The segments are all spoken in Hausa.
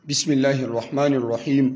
بسم الله الرحمن الرحيم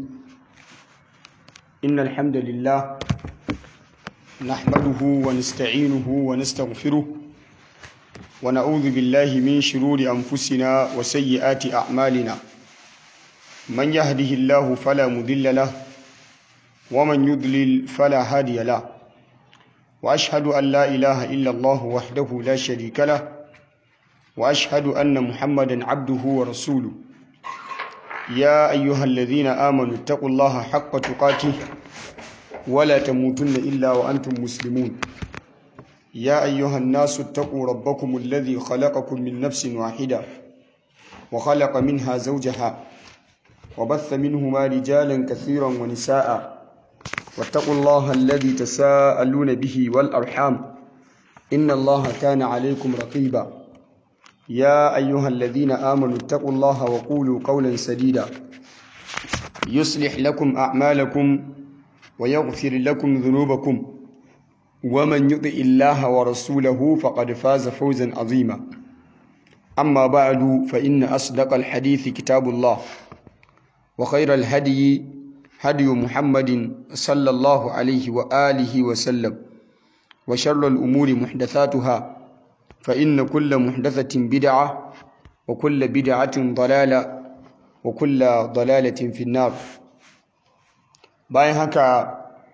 إن الحمد لله نحمده ونستعينه ونستغفره ونعوذ بالله من شرور أنفسنا وسيئات أعمالنا من يهده الله فلا مضل له ومن يضلل فلا هادي له وأشهد أن لا إله إلا الله وحده لا شريك له وأشهد أن محمدا عبده ورسوله يا أيها الذين آمنوا اتقوا الله حق تقاته ولا تموتن إلا وأنتم مسلمون يا أيها الناس اتقوا ربكم الذي خلقكم من نفس واحدة وخلق منها زوجها وبث منهما رجالا كثيرا ونساء واتقوا الله الذي تساءلون به والأرحام إن الله كان عليكم رقيبا يا أيها الذين آمنوا اتقوا الله وقولوا قولا سديدا يصلح لكم أعمالكم ويغفر لكم ذنوبكم ومن يطع الله ورسوله فقد فاز فوزا عظيما أما بعد فإن أصدق الحديث كتاب الله وخير الهدي هدي محمد صلى الله عليه وآله وسلم وشر الأمور محدثاتها فإن كل محدثة بدعة وكل بدعة ضلالة وكل ضلالة في النار bayan haka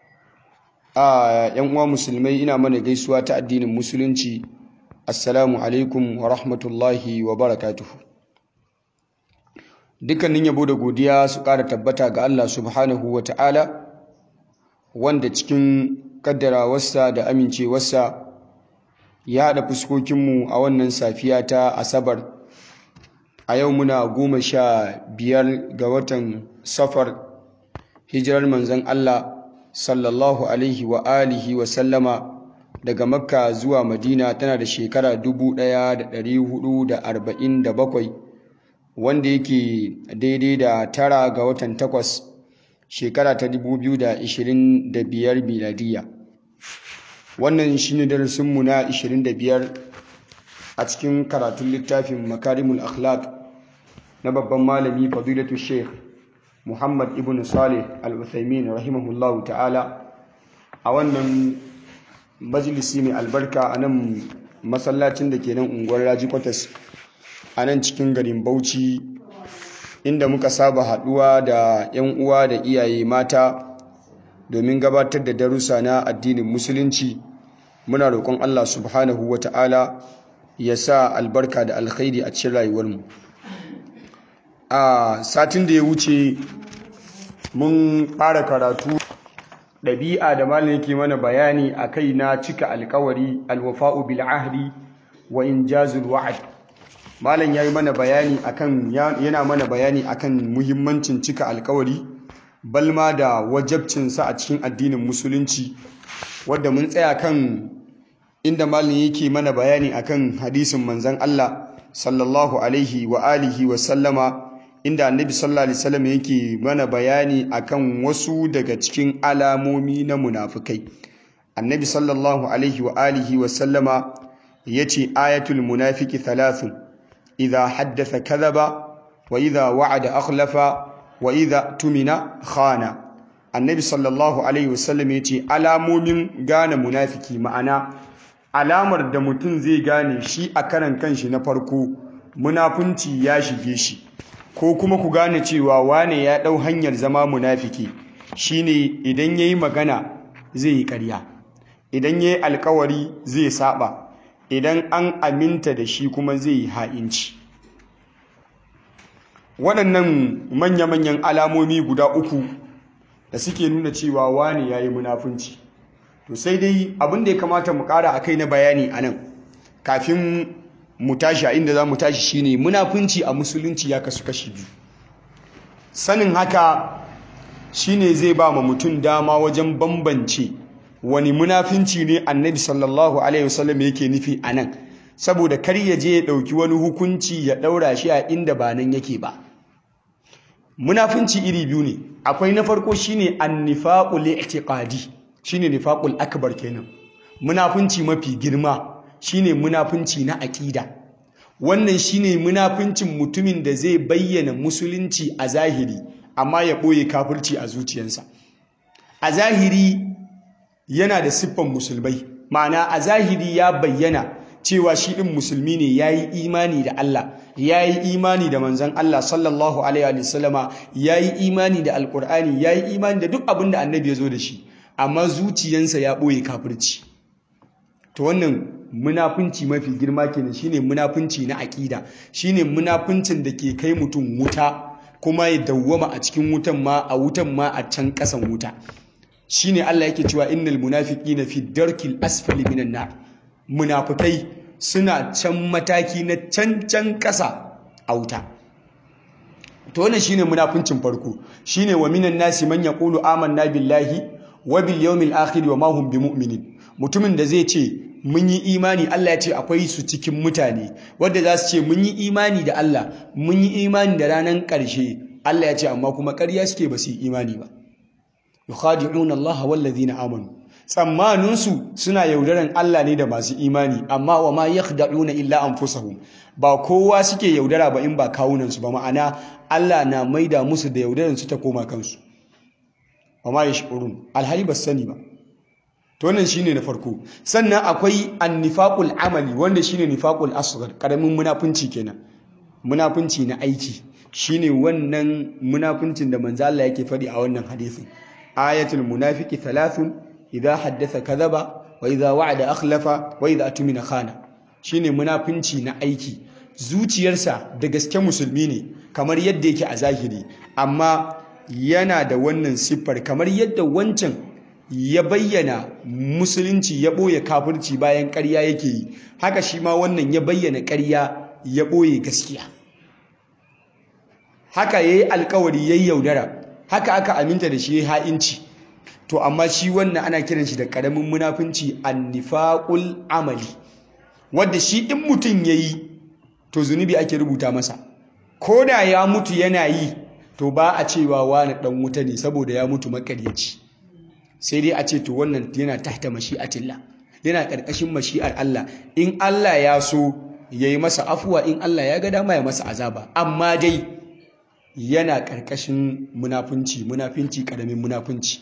a yan uwa musulmai ina mana gaisuwa ta addinin musulunci assalamu alaikum wa rahmatullahi wa barakatuhu dukkanin yabo da godiya su ƙara tabbata ga Allah subhanahu wa ta'ala wanda cikin kaddarawarsa da amincewarsa ya haɗa fuskokinmu a wannan safiya ta asabar a yau muna goma sha biyar ga watan safar hijirar manzan Allah sallallahu alaihi wa alihi wa sallama daga makka zuwa madina tana da shekara 1447 wanda yake daidai da tara ga watan takwas shekara ta 2025 miladiya wannan shi ne darasinmu na 25 a cikin karatun littafin makarimul akhlaq na babban malami fadilatu sheikh muhammad ibn salih al-uthaymin rahimahullahu ta'ala a wannan majalisi mai albarka a nan masallacin da ke nan unguwar raji kwatas a nan cikin garin bauchi inda muka saba haduwa da 'yan uwa da iyaye mata domin gabatar da darussa na addinin musulunci muna roƙon Allah subhanahu wa ta'ala ya sa albarka da alkhairi a cikin rayuwarmu a satin da ya wuce mun fara karatu ɗabi'a da malin yake mana bayani a kai na cika alkawari alwafa'u bil ahdi wa injazul wa'ad malam yayi mana bayani akan yana mana bayani akan muhimmancin cika alkawari balma da wajabcinsa a cikin addinin musulunci wadda mun tsaya kan inda malin yake mana bayani akan hadisin manzan Allah sallallahu alaihi wa alihi wa sallama inda annabi sallallahu alaihi wasallam yake mana bayani akan wasu daga cikin alamomi na munafikai annabi sallallahu alaihi wa alihi wa sallama yace ayatul munafiki thalathun idha haddatha kadhaba wa idha wa'ada akhlafa wa idha tumina khana annabi sallallahu alaihi wasallam ya ce alamomin gane munafiki ma'ana alamar da mutum zai gane shi a karan kanshi na farko munafunci ya shige shi ko kuma ku gane cewa wane ya ɗau hanyar zama munafiki shine idan ya yi magana zai yi ƙarya idan ya yi alkawari zai saba idan an aminta da shi kuma zai yi ha'inci waɗannan manya-manyan alamomi guda uku da suke nuna cewa wane ya yi munafunci to sai dai abin da ya kamata mu ƙara a kai na bayani a nan kafin mu tashi a inda za mu tashi shine munafunci a musulunci ya kasu kashi biyu sanin haka shine zai ba ma mutum dama wajen bambance wani munafunci ne annabi sallallahu alaihi wasallam yake nufi a nan saboda kar ya je ya ɗauki wani hukunci ya ɗaura shi a inda ba nan yake ba munafunci iri biyu ne akwai na farko shine annifaqul i'tiqadi shine nifaqul akbar kenan munafunci mafi girma shine munafunci na aqida wannan shine munafincin mutumin da zai bayyana musulunci a zahiri amma ya ɓoye kafirci a zuciyarsa a zahiri yana da siffan musulmai ma'ana a zahiri ya bayyana cewa shi ɗin musulmi ne ya yi imani da Allah ya yi imani da manzan Allah sallallahu alaihi wa sallama ya yi imani da alƙur'ani ya yi imani da duk abin da annabi ya zo da shi amma zuciyansa ya ɓoye kafirci to wannan munafunci mafi girma kenan shine munafunci na aƙida shine munafuncin da ke kai mutum wuta kuma ya dawwama a cikin wutan ma a wutan ma a can ƙasan wuta shine Allah yake cewa innal munafiqina fi darkil asfali minan nar munafikai suna can mataki na can can ƙasa a wuta to wannan shine munafuncin farko shine wa minan nasi man yaqulu amanna billahi wa bil yawmil akhir wa ma hum bimu'minin mutumin da zai ce mun yi imani Allah ya ce akwai su cikin mutane wanda za su ce mun yi imani da Allah mun yi imani da ranar ƙarshe Allah ya ce amma kuma ƙarya suke ba su yi imani ba yukhadi'un Allah wal ladina amanu tsammanin su suna yaudaran Allah ne da masu imani amma wa ma yakhda'una illa anfusahum ba kowa suke yaudara ba in ba kawunan su ba ma'ana Allah na maida musu da yaudaran su ta koma kansu wa ma yashkurun alhali ba sani ba to wannan shine na farko sannan akwai annifaqul amali wanda shine nifaqul asghar karamin munafunci kenan munafunci na aiki shine wannan munafuncin da manzo Allah yake faɗi a wannan hadisin ayatul munafiqi thalathun idza haddatha kadhaba wa idza wa'ada akhlafa wa idza atumina khana shine munafunci na aiki zuciyarsa da gaske musulmi ne kamar yadda yake a zahiri amma yana da wannan siffar kamar yadda wancan ya bayyana musulunci ya ɓoye kafirci bayan ƙarya yake yi haka shi ma wannan ya bayyana ƙarya ya ɓoye gaskiya haka ya yi alkawari ya yi yaudara haka aka aminta da shi ya ha'inci to amma shi wannan ana kiran shi da ƙaramin munafunci annifaƙul amali wadda shi in mutum ya yi to zunubi ake rubuta masa ko da ya mutu yana yi to ba a cewa wani ɗan wuta ne saboda ya mutu makaryaci sai dai a ce to wannan yana tahta mashi'atillah yana ƙarƙashin mashi'ar Allah in Allah ya so ya yi masa afuwa in Allah ya ga dama ya masa azaba amma dai yana ƙarƙashin munafunci munafunci ƙaramin munafunci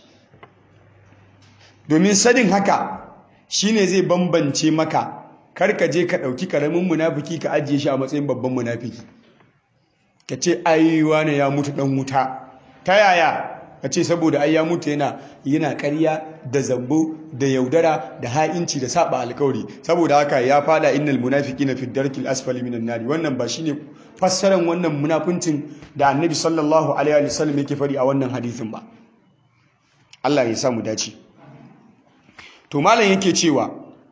domin sanin haka shine zai bambance maka kar ka je ka ɗauki ƙaramin munafiki ka ajiye shi a matsayin babban munafiki ka ce ai wane ya mutu ɗan wuta ta yaya ka ce saboda ai ya mutu yana yana ƙarya da zambo da yaudara da ha'inci da saba alkawari saboda haka ya fada innal munafiqina fi darkil asfali minan nari wannan ba shine fassaran wannan munafincin da annabi sallallahu alaihi wa sallam yake fari a wannan hadisin ba Allah ya samu dace to malam yake cewa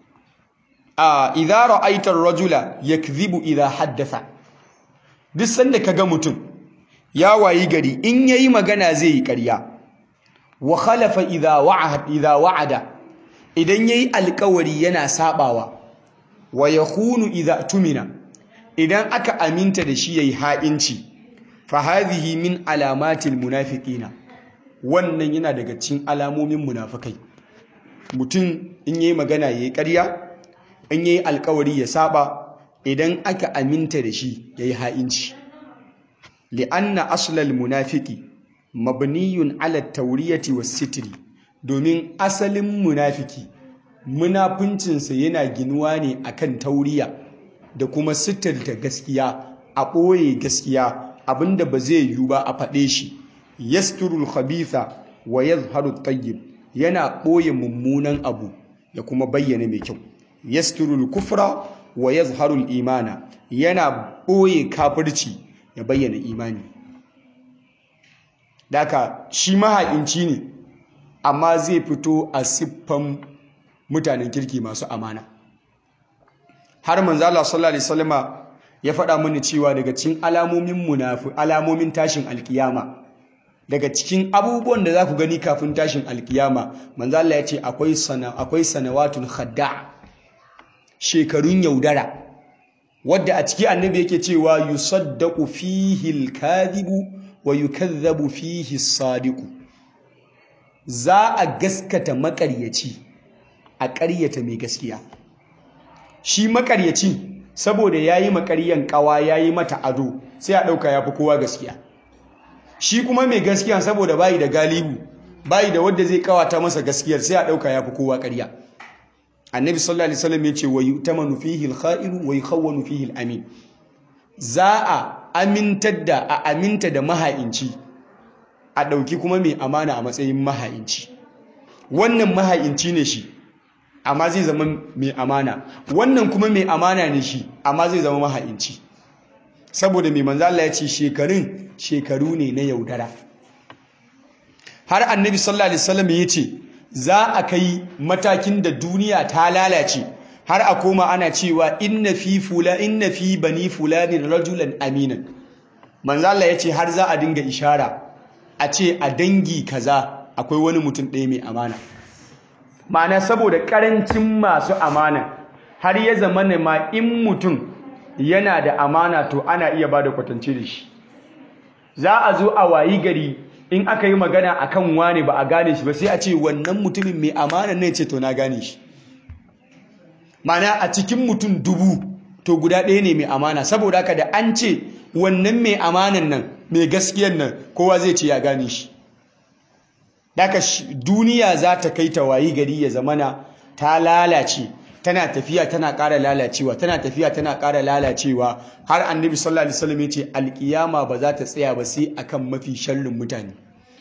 a idza ra'aita ar-rajula yakdhibu idza haddatha duk sanda kaga mutum ya wayi gari in yayi magana zai yi ƙarya wa khalafa idha wa'ada idha wa'ada idan yayi alƙawari yana sabawa wa yakhunu idha tumina idan aka aminta da shi yayi ha'inci fa hadhihi min alamatil munafiqina wannan yana daga cikin alamomin munafikai mutum in yayi magana yayi ƙarya in yayi alƙawari ya saba idan aka aminta da shi yayi ha'inci li'anna aslal munafiki mabniyun ala tauriyati was sitri domin asalin munafiki munafuncinsa yana ginuwa ne akan tauriya da kuma sitirta gaskiya a ɓoye gaskiya abinda ba zai yiwu ba a faɗe shi yasturul khabitha wa yazharu tayyib yana ɓoye mummunan abu ya kuma bayyana mai kyau yasturul kufra wa yazharul imana yana ɓoye kafirci ya bayyana imani daka shi maha'inci ne amma zai fito a siffan mutanen kirki masu amana har manzo Allah sallallahu alaihi wasallama ya faɗa mini cewa daga cikin alamomin munafi alamomin tashin alkiyama daga cikin abubuwan da za ku gani kafin tashin alkiyama manzo Allah ya ce akwai sana akwai sanawatun khadda shekarun yaudara wadda a ciki annabi yake cewa yusaddaqu fihi al-kadhibu wa yukadhabu fihi as-sadiqu za a gaskata makaryaci a ƙaryata mai gaskiya shi makaryaci saboda ya yi makaryan kawa ya yi mata ado sai a ɗauka ya fi kowa gaskiya shi kuma mai gaskiya saboda bayi da galibu bayi da wadda zai kawata masa gaskiyar sai a ɗauka ya fi kowa ƙarya annabi sallallahu alaihi wasallam ya ce wa yu'tamanu fihi al-kha'iru wa yukhawwanu fihi al-amin za a amintar da a aminta da maha'inci a ɗauki kuma mai amana a matsayin maha'inci wannan maha'inci ne shi amma zai zama mai amana wannan kuma mai amana ne shi amma zai zama maha'inci saboda mai manzo Allah ya ce shekarun shekaru ne na yaudara har annabi sallallahu alaihi wasallam ya ce za a kai matakin da duniya ta lalace har a koma ana cewa inna fi fula inna fi bani fulani rajulan aminan manzo Allah ya ce har za a dinga ishara a ce a dangi kaza akwai wani mutum ɗaya mai amana ma'ana saboda ƙarancin masu amana har ya zama ne ma in mutum yana da amana to ana iya ba da kwatance da shi za a zo a wayi gari in aka yi magana a kan wane ba a gane shi ba sai a ce wannan mutumin mai amana ne ce to na gane shi ma'ana a cikin mutum dubu to guda ɗaya ne mai amana saboda haka da an ce wannan mai amanan nan mai gaskiyan nan kowa zai ce ya gane shi daga duniya za ta kai ta wayi gari ya zamana ta lalace tana tafiya tana ƙara lalacewa tana tafiya tana ƙara lalacewa har annabi sallallahu alaihi wasallam yace alkiyama ba za ta tsaya ba sai akan mafi sharrin mutane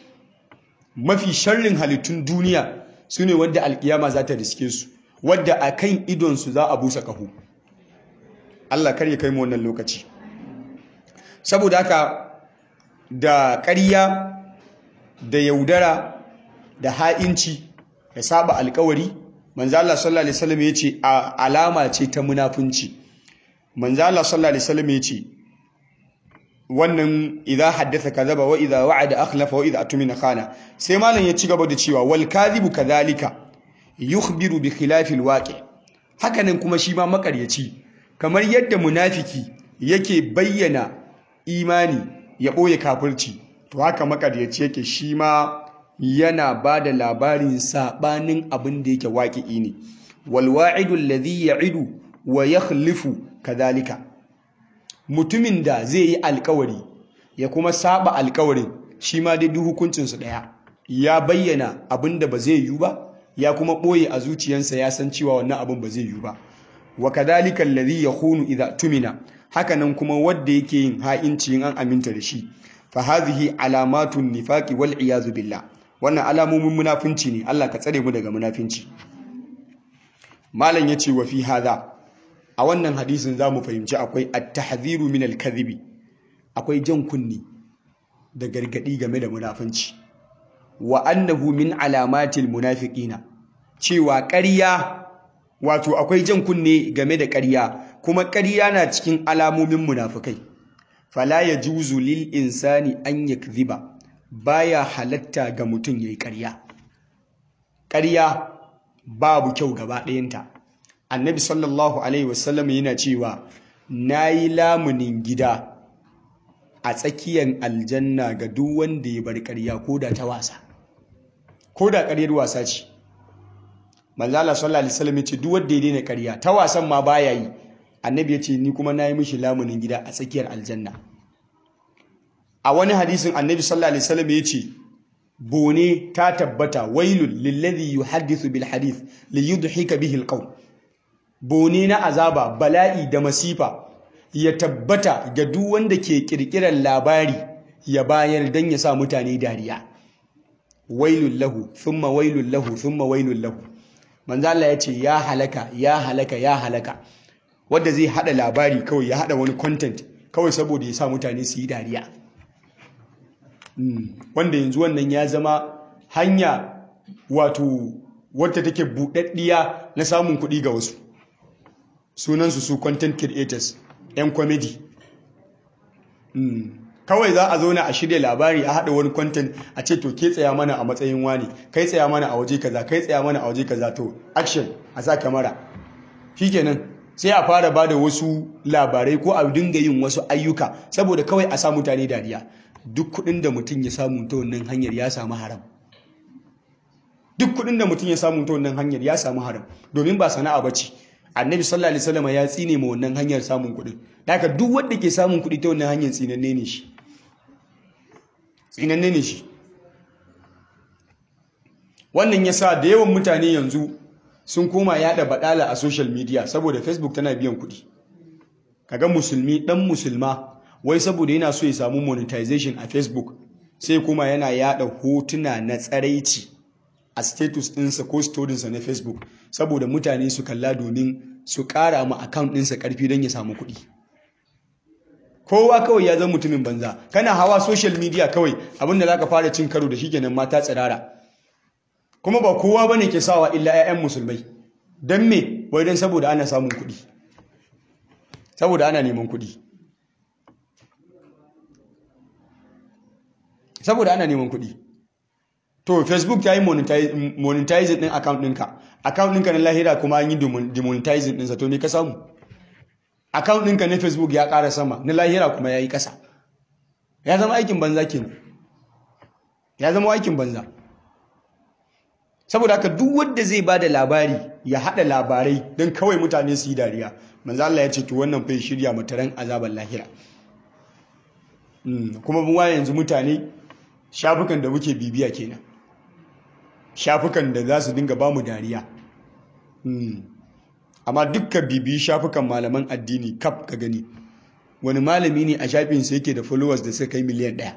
mafi sharrin halittun duniya sune wanda alkiyama za ta riske su wadda akan idon su za a busa kaho Allah kar ya kai mu wannan lokaci saboda haka da ƙarya da yaudara da ha'inci da saba alkawari manzo Allah sallallahu alaihi wasallam yace alama ce ta munafunci manzo Allah sallallahu alaihi wasallam yace wannan idza haddatha kadhaba wa idza wa'ada akhlafa wa idza atumina khana sai malam ya ci gaba da cewa wal kadhibu kadhalika yukhbiru bi khilafi alwaqi hakanan kuma shi ma makaryaci kamar yadda munafiki yake bayyana imani ya boye kafirci to haka makaryaci yake shi ma yana ba da labarin saɓanin abin da yake waƙi'i ne walwa'idu alladhi ya'idu wa yakhlifu kadhalika mutumin da zai yi alkawari ya kuma saba alkawarin shi ma dai duk hukuncin su daya ya bayyana abin da ba zai yi ba ya kuma ɓoye a zuciyarsa ya san cewa wannan abin ba zai yi ba wa kadhalika alladhi yakhunu idha tumina hakanan kuma wanda yake yin ha'inci in an aminta da shi fa hadhihi alamatun nifaqi wal iyazu billah wannan alamomin munafinci ne Allah ka tsare mu daga munafinci malam yace wa fi hadha a wannan hadisin zamu fahimci akwai at-tahdhiru min al-kadhibi akwai jan kunni da gargadi game da munafinci wa annahu min alamatil munafiqina cewa ƙarya wato akwai jan kunne game da ƙarya kuma ƙarya na cikin alamomin munafikai fala yajuzu lil insani an yakdhiba baya halatta ga mutum yayi ƙarya ƙarya babu kyau gaba ɗayanta annabi sallallahu alaihi wasallam yana cewa nayi lamunin gida a tsakiyar aljanna ga duk wanda ya bar ƙarya ko da ta wasa ko da ƙaryar wasa ce manzala sallallahu alaihi wasallam yace duk wanda ya daina ƙarya ta wasan ma baya yi annabi yace ni kuma nayi mishi lamunin gida a tsakiyar aljanna a wani hadisin annabi sallallahu alaihi wasallam yace bone ta tabbata wailul lillazi yuhaddithu bil hadith li yudhika bihi al qaum bone na azaba bala'i da masifa ya tabbata ga duk wanda ke kirkirar labari ya bayar dan ya sa mutane dariya wailul lahu thumma wailul lahu thumma wailul lahu manzo Allah yace ya halaka ya halaka ya halaka wanda zai hada labari kawai ya hada wani content kawai saboda ya sa mutane su yi dariya wanda yanzu wannan ya zama hanya wato wadda take buɗaɗɗiya na samun kuɗi ga wasu sunansu su content creators 'yan comedy kawai za a zauna a shirya labari a haɗa wani content a ce to ke tsaya mana a matsayin wani kai tsaya mana a waje kaza kai tsaya mana a waje kaza to action a sa kamara shikenan sai a fara bada wasu labarai ko a dinga yin wasu ayyuka saboda kawai a sa mutane dariya duk kudin da mutum ya samu ta wannan hanyar ya samu haram duk kudin da mutum ya samu ta wannan hanyar ya samu haram domin ba sana'a bace annabi sallallahu alaihi wasallam ya tsine ma wannan hanyar samun kuɗi haka duk wanda ke samun kuɗi ta wannan hanyar tsinanne ne shi tsinanne ne shi wannan yasa da yawan mutane yanzu sun koma yada badala a social media saboda facebook tana biyan kuɗi kaga musulmi dan musulma wai saboda yana so ya samu monetization a facebook sai kuma yana yada hotuna na tsaraici a status ɗinsa ko storinsa na facebook saboda mutane su kalla domin su ƙara ma account ɗinsa ƙarfi don ya samu kuɗi kowa kawai ya zama mutumin banza kana hawa social media kawai abinda za ka fara cin karo da shi kenan mata tsirara kuma ba kowa bane ke sawa illa 'ya'yan musulmai don me wai don saboda ana samun kuɗi saboda ana neman kuɗi saboda ana neman kuɗi to facebook ta yi monetizing ɗin account ɗinka account ɗinka na lahira kuma an yi demonetizing ɗinsa to me ka samu account ɗinka na facebook ya ƙara sama na lahira kuma ya yi ƙasa ya zama aikin banza kenan ya zama aikin banza saboda haka duk wanda zai ba da labari ya haɗa labarai don kawai mutane su yi dariya manzo Allah ya ce to wannan fa shirya mataran azaban lahira kuma mun waye yanzu mutane shafukan da muke bibiya kenan shafukan da za su dinga bamu dariya amma dukkan bibiyi shafukan malaman addini kaf ka gani wani malami ne a shafinsa yake da followers da suka kai miliyan ɗaya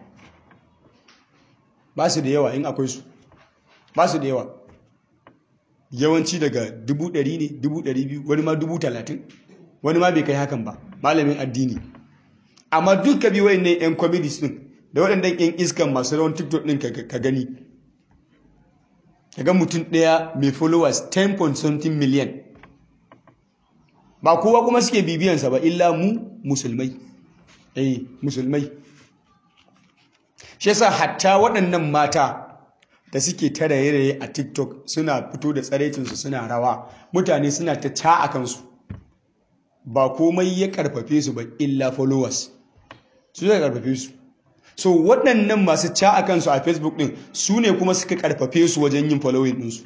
ba su da yawa in akwai su ba su da yawa yawanci daga dubu ɗari ne dubu ɗari biyu wani ma dubu talatin wani ma bai kai hakan ba malamin addini amma duka biyu wayan ne yan comedies din da waɗannan yan iskan masu rawan tiktok din ka gani ga mutum ɗaya mai followers 10 point something million ba kowa kuma suke bibiyansa ba illa mu musulmai eh musulmai shi yasa hatta waɗannan mata da suke ta raye-raye a tiktok suna fito da tsaraicinsu suna rawa mutane suna ta ca a kansu ba komai ya karfafe su ba illa followers su zai karfafe su so waɗannan masu ca a kansu a facebook ɗin su ne kuma suka karfafe su wajen yin following ɗinsu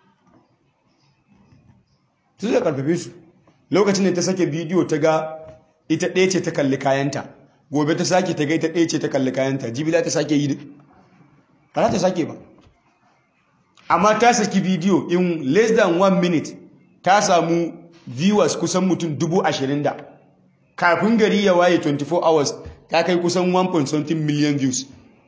su zai karfafe su lokacin da ta sake bidiyo ta ga ita ɗaya ce ta kalli kayanta gobe ta sake ta ga ita ɗaya ce ta kalli kayanta jibila ta sake yi ba za ta sake ba amma ta saki bidiyo in less than one minute ta samu viewers kusan mutum dubu ashirin da kafin gari ya waye 24 hours ta kai kusan 1.something million views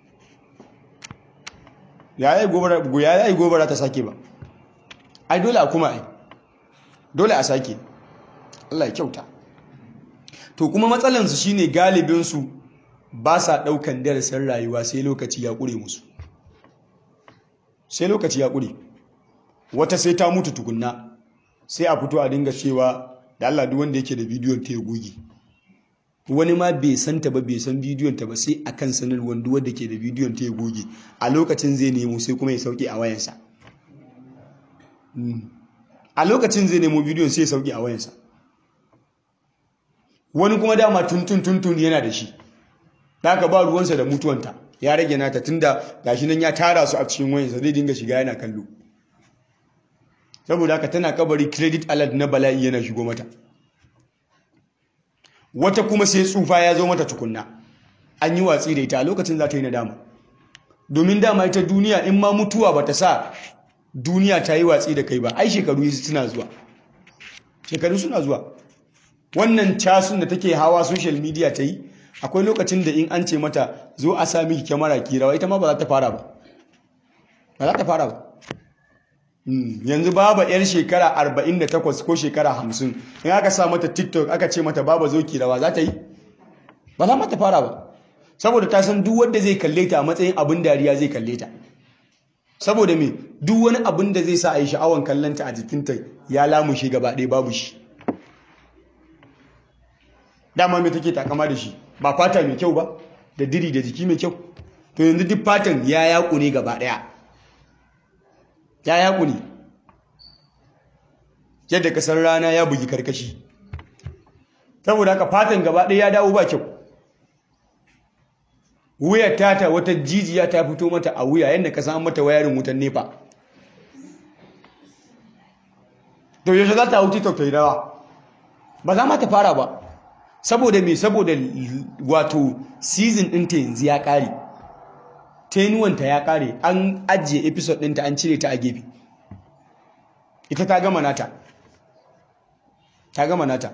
ya yi gobara ta sake ba ai dole a kuma ai dole a sake Allah ya kyauta to kuma matsalansu shine galibinsu ba sa ɗaukan darasin rayuwa sai lokaci ya ƙure musu sai lokaci ya ƙure wata sai ta mutu tukunna sai a fito a dinga cewa da Allah duk wanda yake da bidiyon ta ya goge wani ma bai san ta ba bai san bidiyon ta ba sai akan sanarwar duk wanda ke da bidiyon ta ya goge a lokacin zai nemo sai kuma ya sauke a wayansa a lokacin zai nemo bidiyon sai ya sauke a wayansa wani kuma dama tuntun tuntun yana da shi da aka ba ruwansa da mutuwanta ya rage nata tunda gashi nan ya tara su a cikin wayansa zai dinga shiga yana kallo saboda haka tana kabari credit alert na bala'i yana shigo mata wata kuma sai tsufa ya zo mata tukunna an yi watsi da ita a lokacin za ta yi nadama domin dama ita duniya in ma mutuwa ba ta sa duniya ta yi watsi da kai ba ai shekaru suna zuwa shekaru suna zuwa wannan casun da take hawa social media ta yi akwai lokacin da in an ce mata zo a sami miki kyamara kirawa ita ma ba za ta fara ba ba za ta fara ba yanzu baba yar shekara 48 ko shekara 50 in aka sa mata tiktok aka ce mata baba zo kirawa za ta yi ba za mata fara ba saboda ta san duk wanda zai kalle ta a matsayin abin dariya zai kalle ta saboda me duk wani abin da zai sa a yi sha'awan kallonta a jikinta ya lamushe gaba ɗaya babu shi dama mai take takama da shi ba fata mai kyau ba da diri da jiki mai kyau to yanzu duk fatan ya yaƙu ne gaba ɗaya ya yaƙu ne yadda kasar rana ya bugi karkashi saboda haka fatan gaba ɗaya ya dawo ba kyau wuyar tata wata jijiya ta fito mata a wuya yadda ka san mata wayarin wutan nefa to yaushe za ta hau tiktok ta yi rawa ba za ma ta fara ba saboda me saboda wato season ɗinta yanzu ya ƙare tenuwanta ya ƙare an ajiye episode ɗinta an cire ta a gefe ita ta gama nata ta gama nata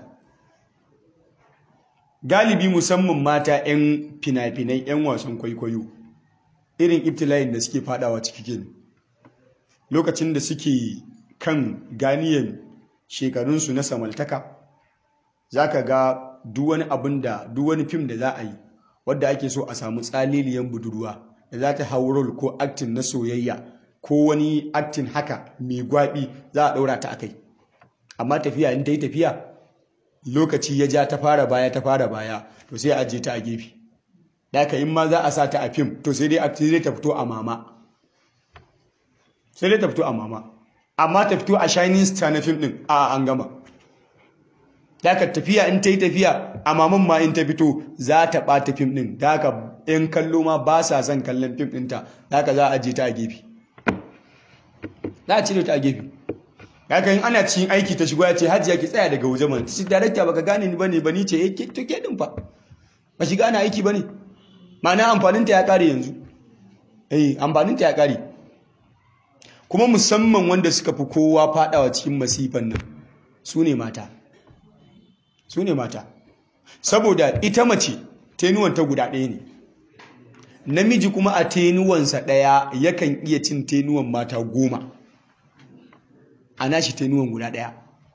galibi musamman mata 'yan fina-finai 'yan wasan kwaikwayo irin ibtila'in da suke fadawa ciki kenan lokacin da suke kan ganiyan shekarunsu na samaltaka za ka ga duwani abin da duwani fim da za a yi wadda ake so a samu tsaliliyan budurwa da za ta hau rol ko aktin na soyayya ko wani aktin haka mai gwabi za a ɗaura ta akai amma tafiya in ta yi tafiya lokaci ya ja ta fara baya ta fara baya to sai a ajiye ta a gefe da in ma za a sa ta a fim to sai dai ta fito a mama sai dai ta fito a mama amma ta fito a shining star na fim din a an gama daga tafiya in ta yi tafiya a maman ma in ta fito za ta ɓata fim din daga yan kallo ma ba sa son kallon fim ɗinta daga za a ajiye ta a gefe za a cire ta a gefe daga yin ana cikin aiki ta shigo ya ce hajiya ki tsaya daga waje mana ci darakta baka gane ni bane ba ni ce eh to ke din fa ba shiga ana aiki bane ma'ana amfaninta ya kare yanzu eh amfaninta ya kare kuma musamman wanda suka fi kowa fadawa cikin masifan nan su ne mata su ne mata saboda ita mace tenuwanta guda ɗaya ne namiji kuma a tenuwansa ɗaya yakan iya cin tenuwan mata goma a nashi tenuwan guda ɗaya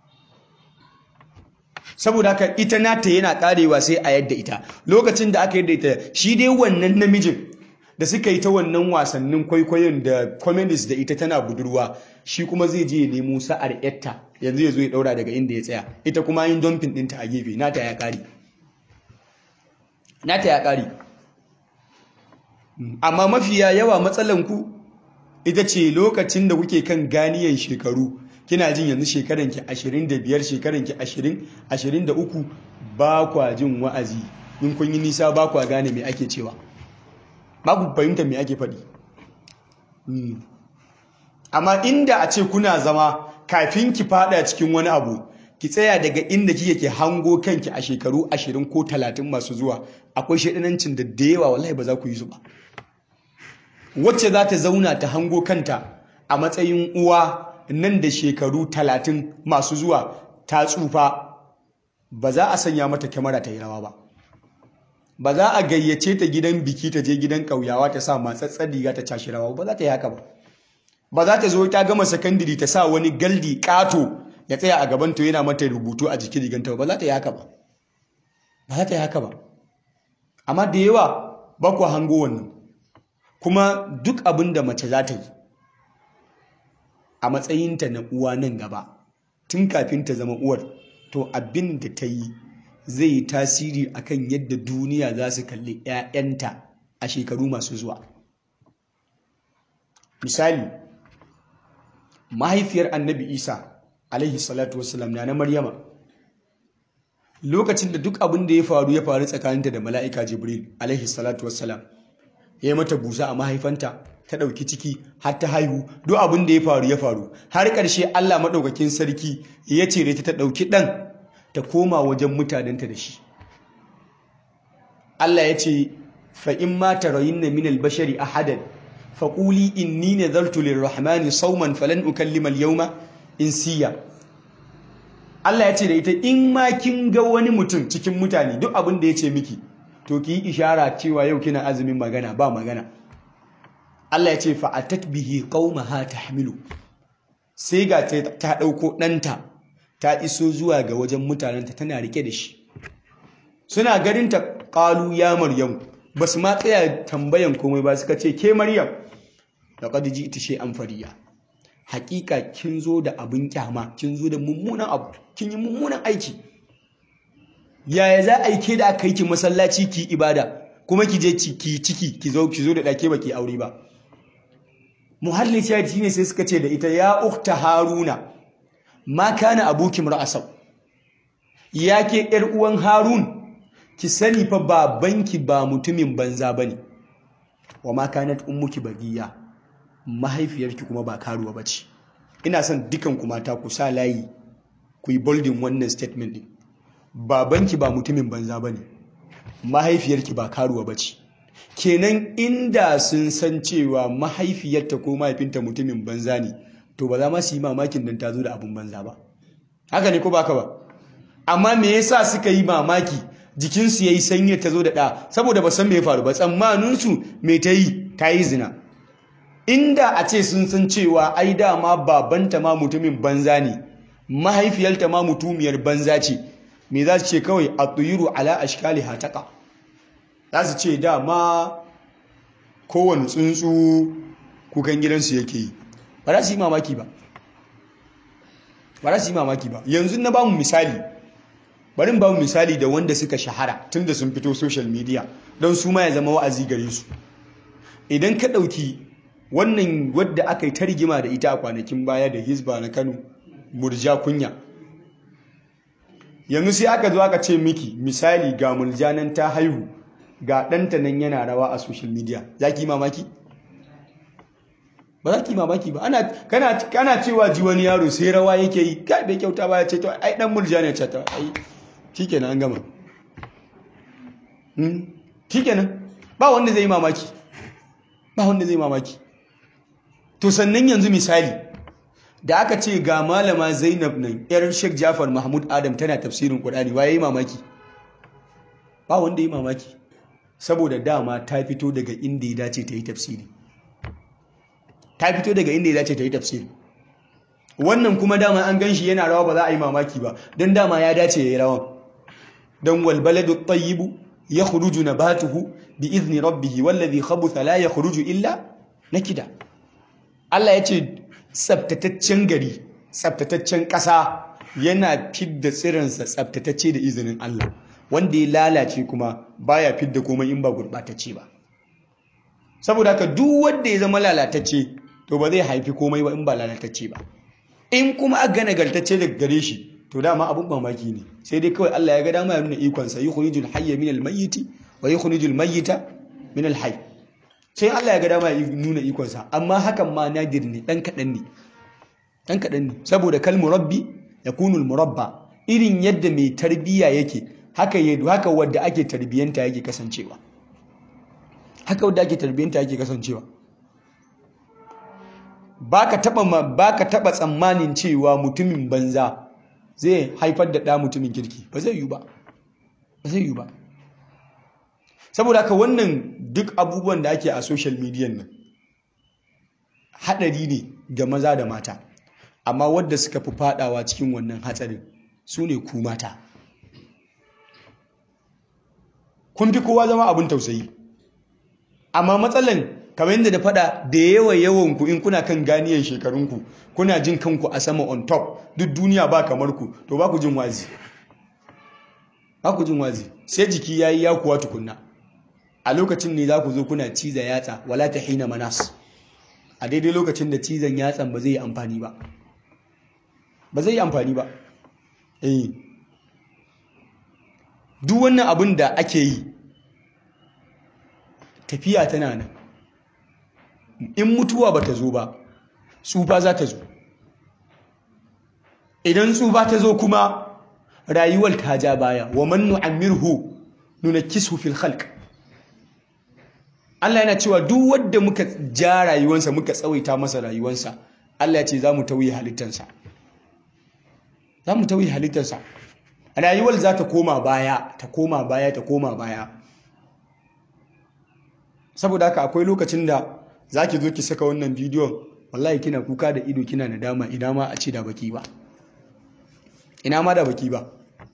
saboda haka ita nata yana karewa sai a yadda ita lokacin da aka yadda ita shi dai wannan namijin da suka yi ta wannan wasannin kwaikwayon da comedies da ita tana budurwa shi kuma zai je ya nemo sa'ar yatta yanzu ya zo ya daura daga inda ya tsaya ita kuma yin dumping ɗinta a gefe nata ya kare nata ya kare amma mafiya yawa matsalanku ita ce lokacin da kuke kan ganiyan shekaru kina jin yanzu shekaranki 25 shekaranki 20 23 ba kwa jin wa'azi in kun yi nisa ba kwa gane me ake cewa ba ku fahimta me ake faɗi amma inda a ce kuna zama kafin ki fada cikin wani abu ki tsaya daga inda kike ke hango kanki a shekaru 20 ko 30 masu zuwa akwai shaɗanancin da da yawa wallahi ba za ku yi su ba wacce za ta zauna ta hango kanta a matsayin uwa nan da shekaru talatin masu zuwa ta tsufa ba za a sanya mata kyamara ta yi rawa ba ba za a gayyace ta gidan biki ta je gidan ƙauyawa ta sa matsatsar riga ta cashi rawa ba za ta yi haka ba ba za ta zo ta gama sakandiri ta sa wani galdi ƙato ya tsaya a gaban to yana mata rubutu a jikin riganta ba za ta yi haka ba ba za ta yi haka ba amma da yawa ba ku hango wannan kuma duk abin da mace za ta yi a matsayinta na uwa nan gaba tun kafin ta zama uwar to abin da ta yi zai yi tasiri akan yadda duniya za su kalli 'ya'yanta a shekaru masu zuwa misali mahaifiyar annabi isa alaihi salatu wasalam na na maryama lokacin da duk abin da ya faru ya faru tsakaninta da mala'ika jibril alaihi salatu wasalam ya yi mata busa a mahaifanta ta ɗauki ciki har ta haihu duk abin da ya faru ya faru har ƙarshe Allah maɗaukakin sarki ya ce ta ta ɗauki ɗan ta koma wajen mutanenta da shi Allah ya ce fa in ma tarayinna min al-bashari ahadan fa quli inni nadartu lir-rahmani sawman falan ukallima al-yawma insiya Allah ya ce da ita in ma kin ga wani mutum cikin mutane duk abin da ya ce miki to ki yi ishara cewa yau kina azumin magana ba magana Allah ya ce fa'atat bihi qaumaha tahmilu sai ga ta dauko danta ta iso zuwa ga wajen mutanenta tana rike da shi suna ganin ta qalu ya maryam basu ma tsaya tambayan komai ba suka ce ke maryam laqad ji'ti shay'an fariya hakika kin zo da abin kyama kin zo da mummunan abu kin yi mummunan aiki yaya za a yi ke da aka yi ki masallaci ki ibada kuma ki je ki ciki ki zo ki zo da dake baki aure ba muhalli shahid shine sai suka ce da ita ya ukta haruna ma kana abuki ra'asau ya ke yar uwan harun ki sani fa babanki ba mutumin banza bane wa ma kanat ummuki bagiya mahaifiyarki kuma ba karuwa bace ina son dukan ku mata ku sa layi ku yi boldin wannan statement din babanki ba mutumin banza ba ne mahaifiyarki ba karuwa ba ce kenan inda sun san cewa mahaifiyarta ko mahaifinta mutumin banza ne to ba za ma su yi mamakin don ta zo da abin banza ba haka ne ko baka ba amma me yasa suka yi mamaki jikinsu ya yi sanyi ta zo da ɗa saboda ba san me ya faru ba tsammaninsu me ta yi ta yi zina inda a ce sun san cewa ai dama babanta ma mutumin banza ne mahaifiyarta ma mutumiyar banza ce me za su ce kawai a tuyiru ala ashkali hataka za su ce dama kowane tsuntsu kukan gidansu yake yi ba za su yi mamaki ba ba za su yi mamaki ba yanzu na ba mu misali bari ba mu misali da wanda suka shahara tun da sun fito social media don su ma ya zama wa'azi gare su idan ka ɗauki wannan wadda aka yi ta rigima da ita a kwanakin baya da hizba na kano murja kunya yanzu sai aka zo aka ce miki misali ga murja nan ta haihu ga ɗanta nan yana rawa a social media za ki yi mamaki ba za ki yi mamaki ba kana cewa ji wani yaro sai rawa yake yi kai bai kyauta ba ya ce to ai dan murja ne ce to ai shikenan an gama shikenan ba wanda zai yi mamaki ba wanda zai yi mamaki to sannan yanzu misali da aka ce ga malama Zainab nan yar Sheikh Jafar Mahmud Adam tana tafsirin Qur'ani waye yi mamaki ba wanda yi mamaki saboda dama ta fito daga inda ya dace ta yi tafsiri ta fito daga inda ya dace ta yi tafsiri wannan kuma dama an ganshi yana rawa ba za a yi mamaki ba don dama ya dace ya yi rawan don walbaladu tayyibu ya khuruju nabatuhu bi izni rabbihi wallazi khabutha la yakhruju illa nakida Allah ya ce tsabtataccen gari tsabtataccen ƙasa yana fidda tsirinsa tsabtatacce da izinin Allah wanda ya lalace kuma baya fidda komai in ba gurɓatacce ba saboda haka duk wanda ya zama lalatacce to ba zai haifi komai ba in ba lalatacce ba in kuma aka nagartacce daga gare shi to dama abun mamaki ne sai dai kawai Allah ya ga dama ya nuna ikon sa yukhrijul hayya min al-mayyit wa yukhrijul mayyita min al-hayy sai Allah ya ga dama ya nuna ikon sa amma hakan ma nadir ne dan kadan ne dan kadan ne saboda kal murabbi yakunu al-murabba irin yadda mai tarbiya yake haka haka wanda ake tarbiyanta yake kasancewa haka wanda ake tarbiyanta yake kasancewa baka taba baka taba tsammanin cewa mutumin banza zai haifar da ɗa mutumin kirki ba zai yi ba ba zai yi ba saboda haka wannan duk abubuwan da ake a social media nan haɗari ne ga maza da mata amma wadda suka fi fadawa cikin wannan hatsarin su ne ku mata kun fi kowa zama abin tausayi amma matsalan kamar yadda da fada da yawa yawan ku in kuna kan ganiyan shekarunku kuna jin kanku a sama on top duk duniya ba kamar ku to ba ku jin wazi ba ku jin wazi sai jiki yayi ya kuwa tukunna a lokacin ne za ku zo kuna ciza yatsa wala ta hina manas a daidai lokacin da cizon yatsan ba zai yi amfani ba ba zai yi amfani ba eh duk wannan abin da ake yi tafiya tana nan in mutuwa ba ta zo ba tsufa za ta zo idan tsufa ta zo kuma rayuwar ta ja baya wa man nu'ammirhu nunakkisu fil khalq Allah yana cewa duk wanda muka ja rayuwarsa muka tsawaita masa rayuwarsa Allah ya ce za mu tauye halittarsa za mu tauye halittarsa rayuwar za ta koma baya ta koma baya ta koma baya saboda haka akwai lokacin da za ki zo ki saka wannan bidiyon wallahi kina kuka da ido kina nadama ina ma a ce da baki ba ina ma da baki ba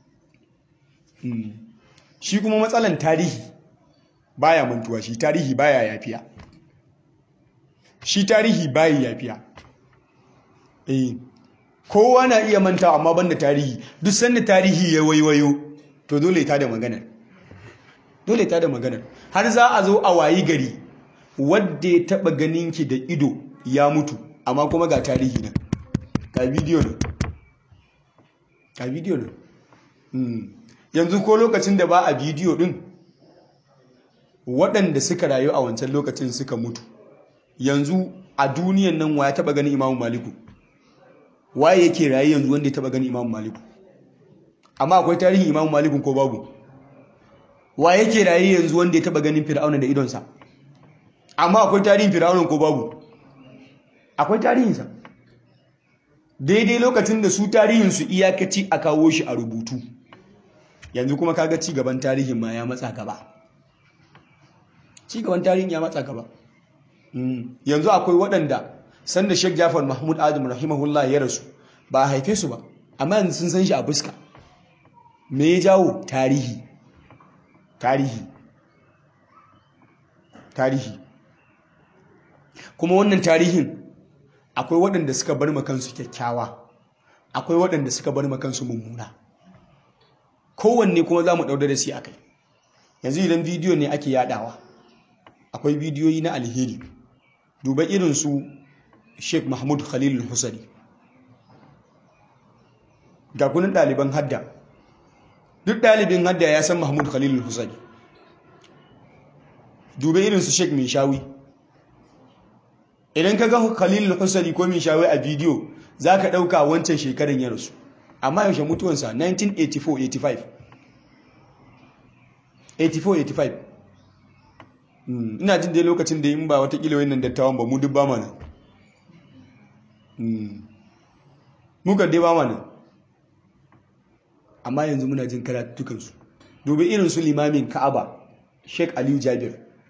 shi kuma matsalan tarihi baya mantuwa shi tarihi baya yafiya shi tarihi baya yafiya eh kowa na iya manta amma banda tarihi duk sanda tarihi ya waiwayo to dole ta da maganar dole ta da maganar har za a zo a wayi gari wadda ya taba ganinki da ido ya mutu amma kuma ga tarihi nan ga bidiyo nan ga bidiyo nan yanzu ko lokacin da ba a bidiyo din waɗanda suka rayu a wancan lokacin suka mutu yanzu a duniyan nan wa ya taba ganin imamu maliku waye yake raye yanzu wanda ya taba gani imamu maliku amma akwai tarihin imamu malikun ko babu waye yake raye yanzu wanda ya taba ganin fir'auna da idonsa amma akwai tarihin fir'auna ko babu akwai tarihinsa daidai lokacin da su tarihinsu iyakaci a kawo shi a rubutu yanzu kuma kaga ci gaban tarihin ma ya matsa gaba ci gaban tarihin ya matsa gaba yanzu akwai waɗanda sanda Sheikh Jafar Mahmud Adam rahimahullah ya rasu ba a haife su ba amma yanzu sun san shi a fuska me ya jawo tarihi tarihi tarihi kuma wannan tarihin akwai waɗanda suka bar kansu kyakkyawa akwai waɗanda suka bar kansu mummuna kowanne kuma za mu ɗauda da shi a kai yanzu idan bidiyo ne ake yadawa akwai bidiyoyi na alheri duba irin su sheikh mahmud khalil husari ga kunin ɗaliban hadda duk ɗalibin hadda ya san mahmud khalil husari duba irin su sheikh mai shawi idan ka ga khalil husari ko mai shawi a bidiyo za ka ɗauka wancan shekarun ya rasu amma yaushe mutuwansa 1984-85 84-85 ina jin dai lokacin da yin ba watakila wannan dattawan ba mu duk ba mana muka dai ba mana amma yanzu muna jin karatukansu dubi irin su limamin ka'aba sheik aliyu jabir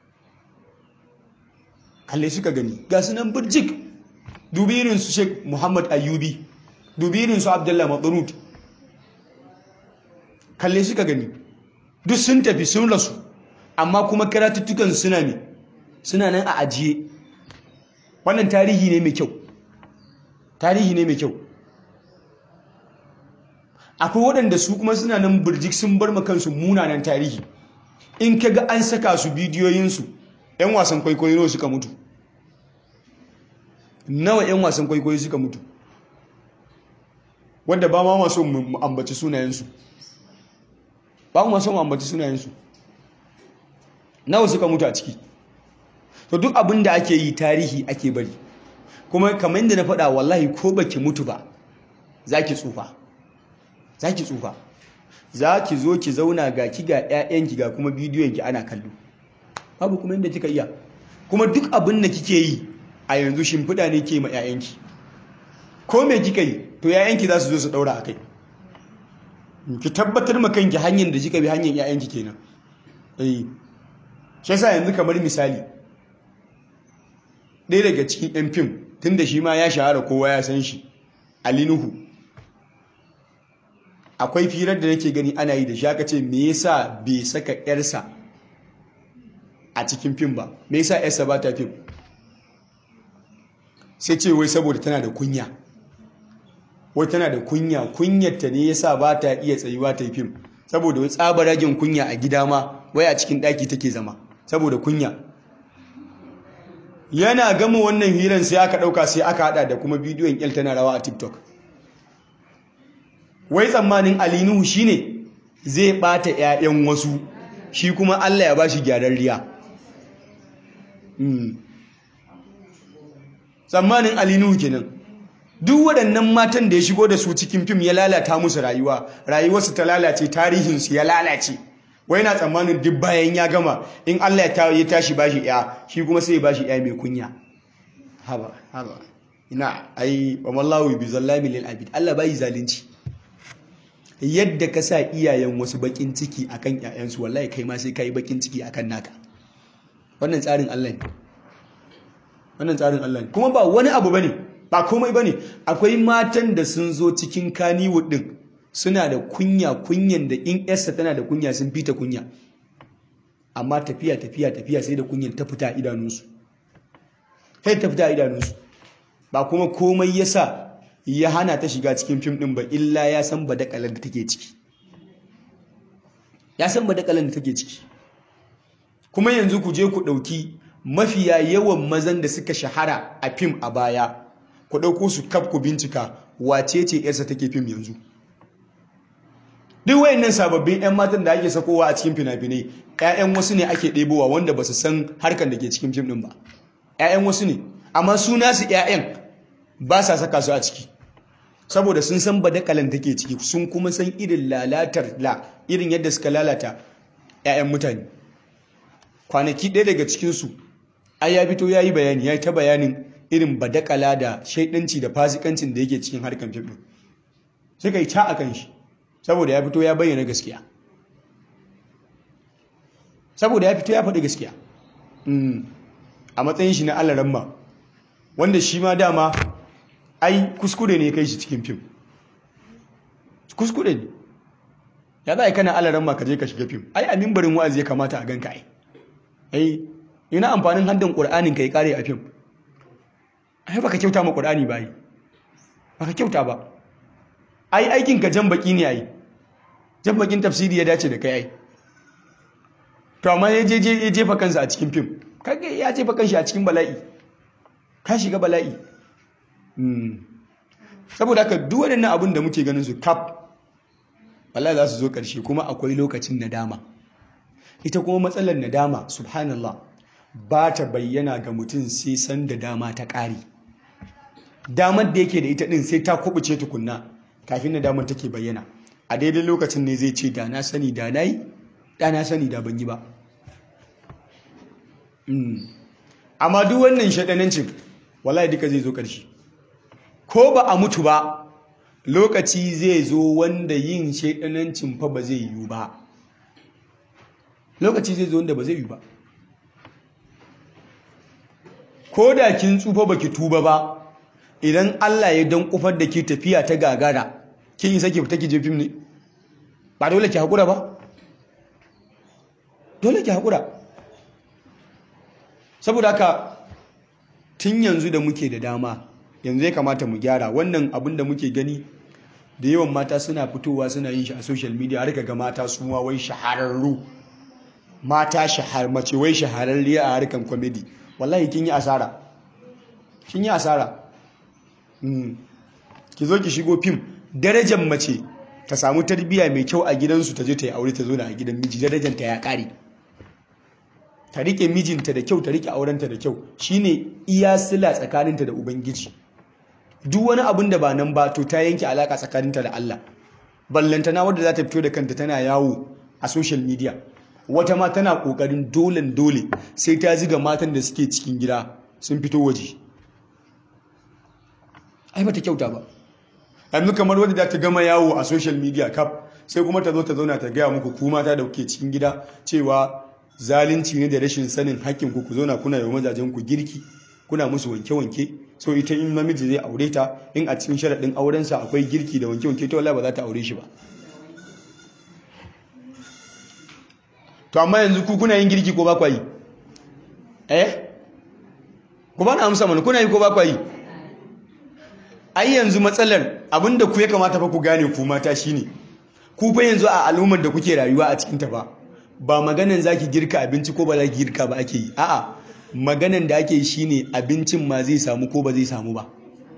kalle suka gani ga su nan birjik dubi irin su sheik muhammad ayyubi dubi irin su abdullahi matsurut kalle suka gani duk sun tafi sun rasu amma kuma karatuttukan suna ne suna nan a ajiye wannan tarihi ne mai kyau tarihi ne mai kyau akwai waɗanda su kuma suna nan birjik sun bar kansu munanan tarihi in ka ga an saka su bidiyoyinsu 'yan wasan kwaikwayo nawa suka mutu nawa 'yan wasan kwaikwayo suka mutu wadda ba ma maso mu ambaci sunayensu ba mu maso mu ambaci sunayensu nawa suka mutu a ciki to duk abin da ake yi tarihi ake bari kuma kamar yadda na faɗa wallahi ko baki mutu ba za ki tsufa za ki tsufa za ki zo ki zauna ga ki ga 'ya'yanki ga kuma bidiyonki ana kallo babu kuma yadda kika iya kuma duk abin da kike yi a yanzu shimfiɗa ne ke ma 'ya'yanki ko me kika yi to 'ya'yanki za su zo su ɗaura a kai ki tabbatar ma kanki hanyar da kika bi hanyar 'ya'yanki kenan eh shi yasa yanzu kamar misali ɗaya daga cikin 'yan fim tun da shi ma ya shahara kowa ya san shi Ali Nuhu akwai firar da nake gani ana yi da shi aka ce me yasa bai saka yarsa a cikin fim ba me yasa yarsa ba ta fim sai ce wai saboda tana da kunya wai tana da kunya kunyarta ne yasa ba ta iya tsayuwa ta yi fim saboda wai tsabaragen kunya a gida ma wai a cikin ɗaki take zama saboda kunya yana gama wannan hiran sai aka ɗauka sai aka haɗa da kuma bidiyon ƙyal tana rawa a tiktok wai tsammanin alinuhu shine zai ɓata 'ya'yan wasu shi kuma allah ya ba shi gyararriya tsammanin alinuhu kenan duk waɗannan matan da ya shigo da su cikin fim ya lalata musu rayuwa rayuwarsu ta lalace tarihinsu ya lalace wai na tsammanin duk bayan ya gama in Allah ya tashi bashi ya shi kuma sai bashi ya mai kunya haba haba ina ai wa mallahu bi zallami lil abid Allah bai zalunci yadda ka sa iyayen wasu bakin ciki akan ƴaƴansu wallahi kai ma sai kai bakin ciki akan naka wannan tsarin Allah ne wannan tsarin Allah ne kuma ba wani abu bane ba komai bane akwai matan da sun zo cikin kaniwood din suna da kunya kunyan da in yarsa tana da kunya sun fita kunya amma tafiya tafiya tafiya sai da kunyan ta fita idanunsu sai ta fita idanunsu ba kuma komai yasa ya hana ta shiga cikin fim din ba illa ya san badakalar da take ciki ya san badakalar da take ciki kuma yanzu ku je ku dauki mafiya yawan mazan da suka shahara a fim a baya ku dauko su kaf ku bincika wace ce yarsa take fim yanzu duk wayannan sababbin 'yan matan da ake sakowa a cikin fina-finai 'ya'yan wasu ne ake ɗebowa wanda ba su san harkar da ke cikin fim ɗin ba 'ya'yan wasu ne amma su nasu 'ya'yan ba sa saka su a ciki saboda sun san badakalan take ciki sun kuma san irin lalatar la irin yadda suka lalata 'ya'yan mutane kwanaki ɗaya daga cikinsu ai ya fito ya yi bayani ya yi ta bayanin irin badakala da shaidanci da fasikancin da yake cikin harkar fim ɗin suka yi ta a kan shi saboda ya fito ya bayyana gaskiya saboda ya fito ya faɗi gaskiya a matsayin shi na alaramma wanda shi ma dama ai kuskure ne kai shi cikin fim kuskure ne ya za a yi kana alaramma ka je ka shiga fim ai a mimbarin wa'azi ya kamata a ganka ai ai ina amfanin haddan ƙur'anin ka yi ƙare a fim ai baka kyauta ma ƙur'ani ba yi baka kyauta ba ai aikin ka jan baki ne ai jan bakin tafsiri ya dace da kai ai to amma ya je ya jefa kansa a cikin fim kage ya jefa kanshi a cikin bala'i ka shiga bala'i saboda haka duk waɗannan abin da muke ganin su kaf wallahi za su zo ƙarshe kuma akwai lokacin nadama ita kuma matsalar nadama subhanallah ba ta bayyana ga mutum sai san da dama ta ƙari damar da yake da ita ɗin sai ta kubuce tukunna kafin nadamar take bayyana a daidai lokacin ne zai ce da na sani da na yi da na sani da ban yi ba amma duk wannan shaɗanancin wallahi duka zai zo ƙarshe ko ba a mutu ba lokaci zai zo wanda yin shaɗanancin fa ba zai yiwu ba lokaci zai zo wanda ba zai yiwu ba ko da kin tsufa baki tuba ba idan Allah ya dan kufar da ke tafiya ta gagara kin yi sake fita ki je fim ne ba dole ki hakura ba dole ki hakura saboda haka tun yanzu da muke da dama yanzu ya kamata mu gyara wannan abin da muke gani da yawan mata suna fitowa suna yin shi a social media har ga mata su ma wai shahararru mata shahar mace wai shahararriya a harkan comedy wallahi kin yi asara kin yi asara ki zo ki shigo fim darajar mace ta samu tarbiyya mai kyau a gidansu ta je ta yi aure ta zo da a gidan miji darajar ta ya kare ta rike mijinta da kyau ta rike aurenta da kyau shine iya sila tsakaninta da ubangiji duk wani abin da ba nan ba to ta yanke alaka tsakaninta da Allah ballantana wadda za ta fito da kanta tana yawo a social media wata ma tana kokarin dolen dole sai ta ziga matan da suke cikin gida sun fito waje ai bata kyauta ba yanzu kamar wadda za ta gama yawo a social media kaf sai kuma ta zo ta zauna ta gaya muku ku mata da kuke cikin gida cewa zalunci ne da rashin sanin hakkin ku ku zauna kuna yi mazajen ku girki kuna musu wanke-wanke so ita in namiji zai aure ta in a cikin sharaɗin aurensa akwai girki da wanke-wanke ta wallahi ba za ta aure shi ba to amma yanzu ku kuna yin girki ko ba kwa yi eh ku ba na amsa mana kuna yi ko ba kwa yi ai yanzu matsalar abinda ku ya kamata fa ku gane ku mata shine ku fa yanzu a al'ummar da kuke rayuwa a cikin ta ba ba maganan zaki girka abinci ko ba zaki girka ba ake yi a'a maganan da ake yi shine abincin ma zai samu ko ba zai samu ba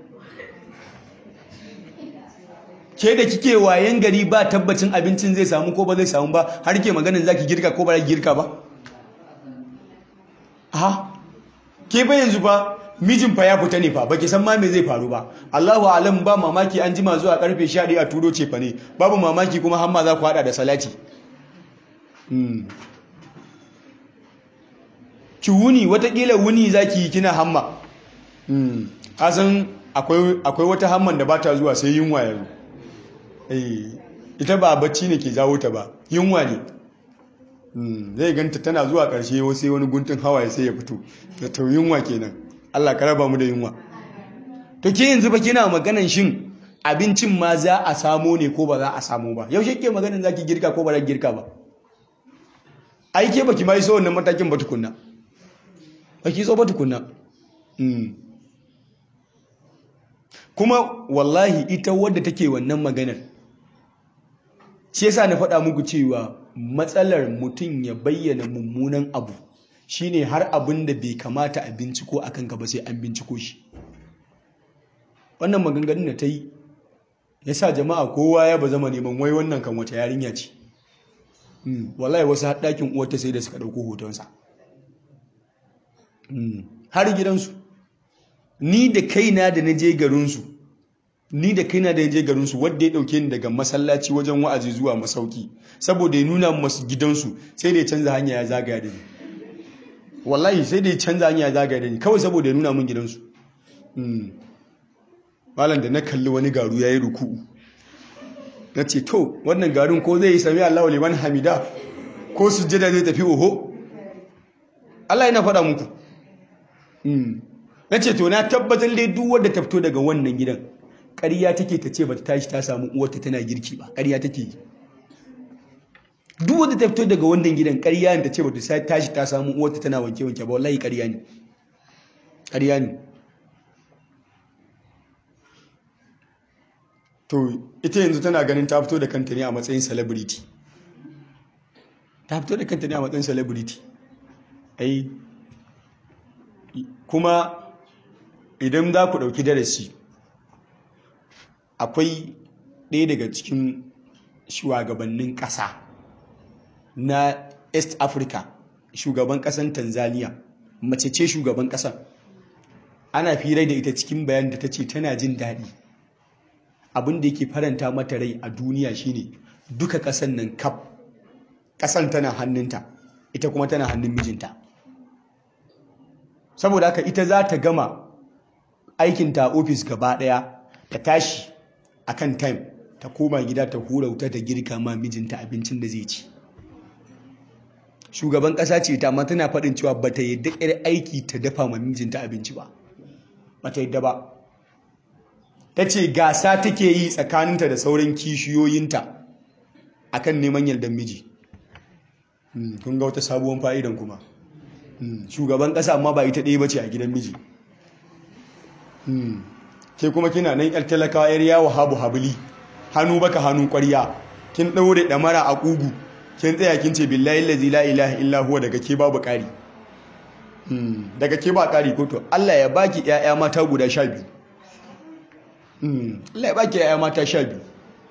ke da kike wayan gari ba tabbacin abincin zai samu ko ba zai samu ba har ke maganin zaki girka ko ba zaki girka ba ha ke ba yanzu ba mijin fa ya fita ne fa baki san ma me zai faru ba Allahu alam ba mamaki an jima zuwa karfe 11 a turo ce fa ne babu mamaki kuma hamma za ku hada da salati hmm. ki wuni watakila wuni zaki yi kina hamma hmm. kasan akwai akwai wata hamman da bata zuwa sai yunwa yanzu ita ba bacci ne ke jawo ta ba yunwa ne zai ganta tana zuwa ƙarshe sai wani guntun hawaye sai ya fito da ta yunwa kenan Allah ka raba mu da yunwa to ke yanzu ba kina maganan shin abincin ma za a samo ne ko ba za a samo ba yaushe ke maganan zaki girka ko ba za girka ba ai ke baki mai so wannan matakin ba tukunna baki so ba tukunna kuma wallahi ita wadda take wannan maganar shi yasa na faɗa muku cewa matsalar mutum ya bayyana mummunan abu shine har abin da bai kamata a binciko akan gaba sai an binciko shi wannan maganganun da ta yi ya sa jama'a kowa ya ba zama neman wai wannan kan wata yarinya ce wallahi wasu haɗakin uwarta sai da suka ɗauko hotonsa har gidansu ni da kaina da na je garinsu ni da kaina da je garin su wanda ya dauke ni daga masallaci wajen wa'azi zuwa masauki saboda ya nuna masu gidansu sai da ya canza hanya ya zagaya da ni wallahi sai da ya canza hanya ya zagaya da ni kawai saboda ya nuna min gidansu malam da na kalli wani garu ya yi ruku'u na ce to wannan garin ko zai yi sami Allah wa liman hamida ko sujjada zai tafi oho Allah yana faɗa muku na ce to na tabbatar dai duk wadda ta fito daga wannan gidan ƙarya take ta ce ba ta tashi ta samu uwarta tana girki ba ƙarya take yi duk wadda ta fito daga wannan gidan ƙarya ta ce ba ta tashi ta samu uwarta tana wanke-wanke ba wallahi ƙarya ne ƙarya ne to ita yanzu tana ganin ta fito da kanta ne a matsayin celebrity ta fito da kanta ne a matsayin celebrity ai kuma idan za ku ɗauki darasi akwai ɗaya daga cikin shugabannin ƙasa na east africa shugaban ƙasan tanzania mace ce shugaban ƙasan ana firai da ita cikin bayan da ta ce tana jin daɗi abin da yake faranta mata rai a duniya shine duka ƙasan nan kaf ƙasan tana hannunta ita kuma tana hannun mijinta saboda haka ita za ta gama aikinta a ofis gaba ɗaya ta tashi a kan time ta koma gida ta hura wuta ta girka ma mijinta abincin da zai ci shugaban ƙasa ce ta amma tana faɗin cewa ba ta yadda ƙyar aiki ta dafa ma mijinta abinci ba ba ta yadda ba ta ce gasa take yi tsakaninta da sauran kishiyoyinta akan neman yardar miji kun ga wata sabuwar fa'idan kuma shugaban ƙasa amma ba ita ɗaya ba ce a gidan miji ke kuma kina nan yar talakawa yar yawo habu habili hannu baka hannu ƙwarya kin ɗaure ɗamara a ƙugu kin tsaya kin ce billahi lazi la ilaha illa huwa daga ke babu ƙari daga ke ba ƙari ko to Allah ya baki ƴaƴa mata guda sha biyu Allah ya baki ƴaƴa mata sha biyu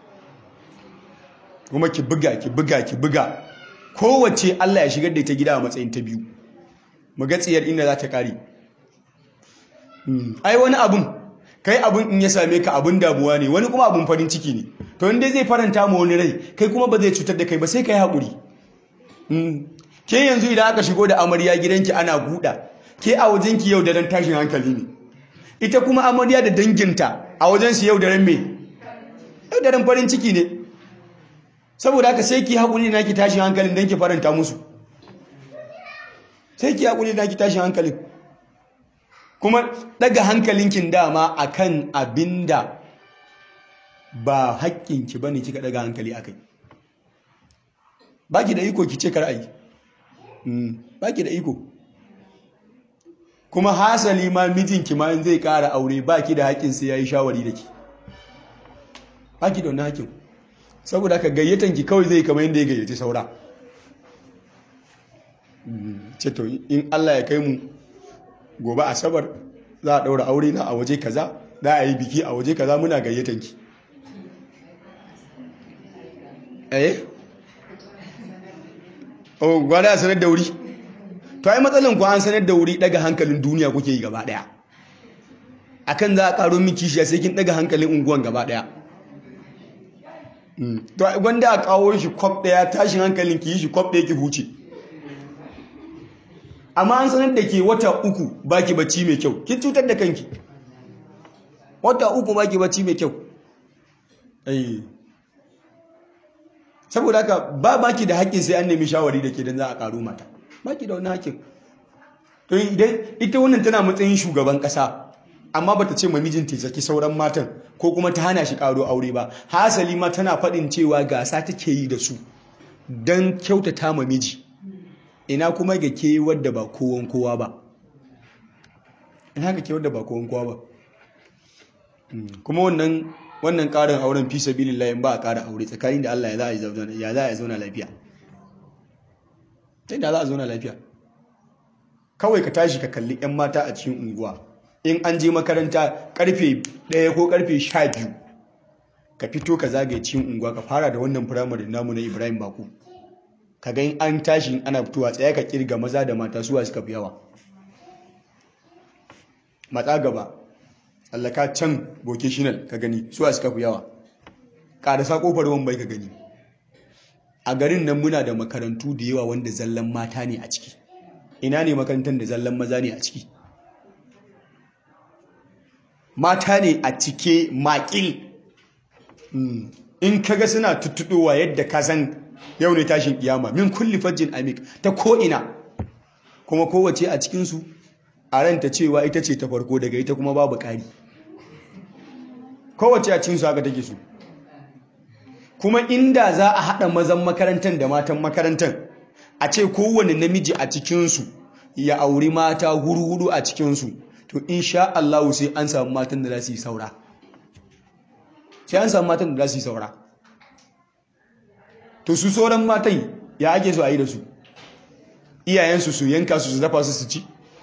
kuma ki buga ki buga ki buga kowace Allah ya shigar da ita gida a matsayin ta biyu mu ga tsiyar inda za ta ƙare ai wani abun kai abun in ya same ka abun damuwa ne wani kuma abun farin ciki ne to inda zai faranta ma wani rai kai kuma ba zai cutar da kai ba sai ka yi haƙuri ke yanzu idan aka shigo da amarya gidanki ana buɗa ke a wajenki yau daren tashin hankali ne ita kuma amarya da danginta a wajensu yau daren me yau daren farin ciki ne saboda haka sai ki haƙuri na ki tashin hankalin don ki faranta musu sai ki haƙuri na ki tashin hankalin kuma daga hankalinkin dama akan abinda ba haƙƙinki bane kika daga hankali akai baki da iko kice kar ayi baki da iko kuma hasali ma mijinki ma in zai ƙara aure baki da haƙƙin sai yayi shawari da ki baki da wannan haƙƙin saboda haka gayyatan ki kawai zai kamar yadda ya gayyaci saura ce to in Allah ya kai mu gobe asabar za a ɗaura aure na a waje kaza za a yi biki a waje kaza muna gayyatan ki eh oh gwada sanar da wuri to ai matsalan ku an sanar da wuri daga hankalin duniya kuke yi gaba daya akan za a karo miki shi sai kin daga hankalin unguwan gaba daya to gwanda a kawo shi kwaf daya tashin hankalin ki yi shi kwaf daya ki huce amma an sanar da ke wata uku baki bacci mai kyau kin cutar da kanki wata uku baki bacci mai kyau saboda haka ba baki da haƙƙin sai an nemi shawari da ke don za a ƙaru mata baki da wani haƙƙin to idan ita wannan tana matsayin shugaban ƙasa amma bata ce ma mijinta ya saki sauran matan ko kuma ta hana shi ƙaro aure ba hasali ma tana faɗin cewa gasa take yi da su don kyautata ma miji ina kuma ga ke wadda ba kowan kowa ba ina ga ke wadda ba kowan kowa ba kuma wannan wannan ƙarin auren fi sabilillah in ba a ƙara aure tsakanin da Allah ya za a zauna ya za a zauna lafiya sai da za a zauna lafiya kawai ka tashi ka kalli 'yan mata a cikin unguwa in an je makaranta karfe ɗaya ko karfe sha biyu ka fito ka zagaye cikin unguwa ka fara da wannan firamare namu na Ibrahim Baku ka ga in an tashi ana fitowa tsaye ka kirga maza da mata suwa suka fi yawa matsa gaba allaka can vocational ka gani su a suka fi yawa ƙarasa ƙofar wambai ka gani a garin nan muna da makarantu da yawa wanda zallan mata ne a ciki ina ne makarantar da zallan maza ne a ciki mata ne a cike makil in kaga suna tuttuɗowa yadda ka san yau ne tashin kiyama min kulli fajjin amik ta ko'ina kuma kowace a cikinsu a ranta cewa ita ce ta farko daga ita kuma babu ƙari kowace a cikinsu haka take su kuma inda za a haɗa mazan makarantar da matan makarantar a ce kowane namiji a cikinsu ya auri mata huru-huru a cikinsu to insha Allah sai an samu matan da za su yi saura sai an samu matan da za su yi saura to su sauran matan ya ake su a yi da su iyayensu su yanka su su dafa su su ci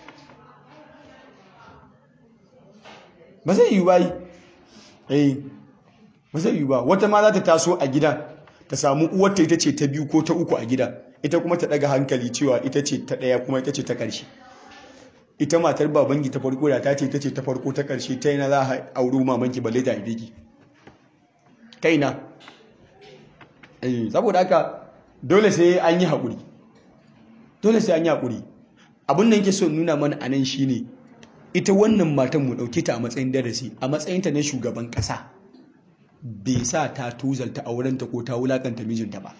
ba zai yi ba yi eh ba zai yi ba wata ma za ta taso a gida ta samu uwarta ita ce ta biyu ko ta uku a gida ita kuma ta daga hankali cewa ita ce ta ɗaya kuma ita ce ta ƙarshe ita matar babangi ta farko da ta ce ita ce ta farko ta ƙarshe ta yana za a auri mamanki balle ta haife ki ta ina saboda haka dole sai an yi haƙuri dole sai an yi haƙuri abin da yake so nuna mana a nan shine ita wannan matan mu ɗauke ta a matsayin darasi a matsayinta na shugaban ƙasa bai sa ta tuzalta aurenta ko ta wulakanta mijinta ba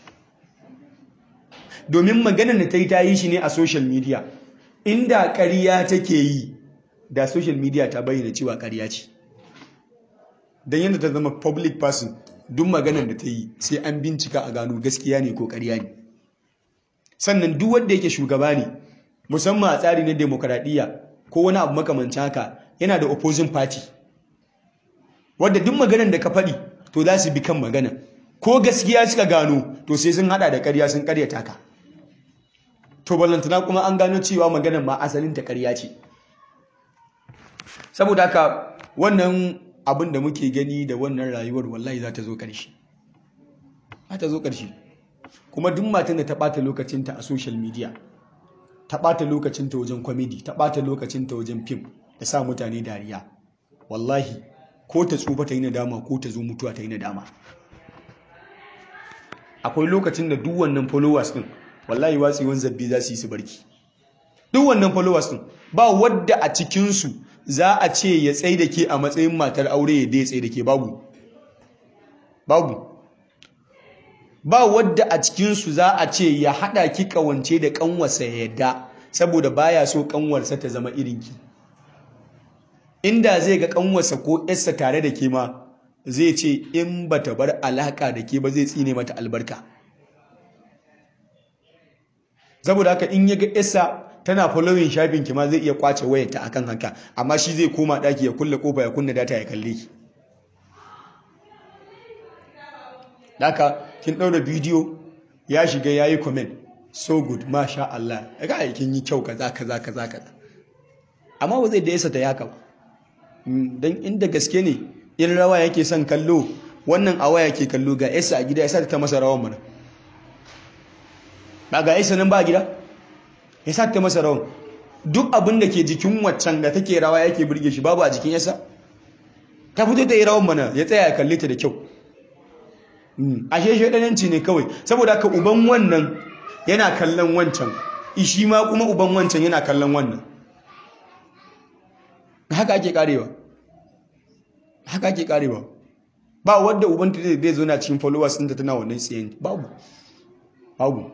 domin maganar da ta yi ta yi shi ne a social media inda ƙarya take yi da social media ta bayyana cewa ƙarya ce don yadda ta zama public person duk maganar da ta yi sai an bincika a gano gaskiya ne ko ƙarya ne sannan duk wanda yake shugaba ne musamman a tsari na demokaradiyya ko wani abu makamancin haka yana da opposing party wadda duk maganar da ka faɗi to za su bi kan magana ko gaskiya suka gano to sai sun hada da ƙarya sun ƙaryata ka to ballantana kuma an gano cewa maganar ma asalin ta ƙarya ce saboda haka wannan abin da muke gani da wannan rayuwar wallahi za ta zo ƙarshe za ta zo ƙarshe kuma duk matan da ta ɓata lokacinta a social media ta ɓata lokacinta wajen kwamidi ta ɓata lokacinta wajen fim da sa mutane dariya wallahi ko ta tsufa ta yi nadama ko ta zo mutuwa ta yi nadama akwai lokacin da duk wannan followers din wallahi watsewan zabbi za su yi su barki duk wannan followers din ba wadda a cikinsu za a ce ya tsaye da ke a matsayin matar aure ya dai tsaye da ke babu babu ba wadda a cikinsu za a ce ya haɗa ki ƙawance da ƙanwarsa ya yadda saboda baya so ƙanwarsa ta zama irinki inda zai ga ƙanwarsa ko yarsa tare da ke ma zai ce in ba ta bar alaƙa da ke ba zai tsine mata albarka saboda haka in ya ga yarsa tana following shafin ki ma zai iya kwace wayarta akan haka amma shi zai koma ɗaki ya kulle kofa ya kunna data ya kalle ki Daka kin ɗaura bidiyo ya shiga ya yi comment so good masha Allah ga aikin yi kyau kaza kaza kaza kaza amma ba zai da yasa ta yaka ba don inda gaske ne in rawa yake son kallo wannan a waya ke kallo ga yasa a gida ya sa ta masa rawan mana ba ga yasa nan ba gida ya sa ta masa rawan duk abin da ke jikin waccan da take rawa yake burge shi babu a jikin yasa ta fito ta yi rawan mana ya tsaya ya kalle ta da kyau ashe shaidananci ne kawai saboda haka uban wannan yana kallon wancan ishi ma kuma uban wancan yana kallon wannan haka ake karewa haka ake karewa ba wadda uban ta zai zo na cikin followers ɗinta tana wannan tsayen babu babu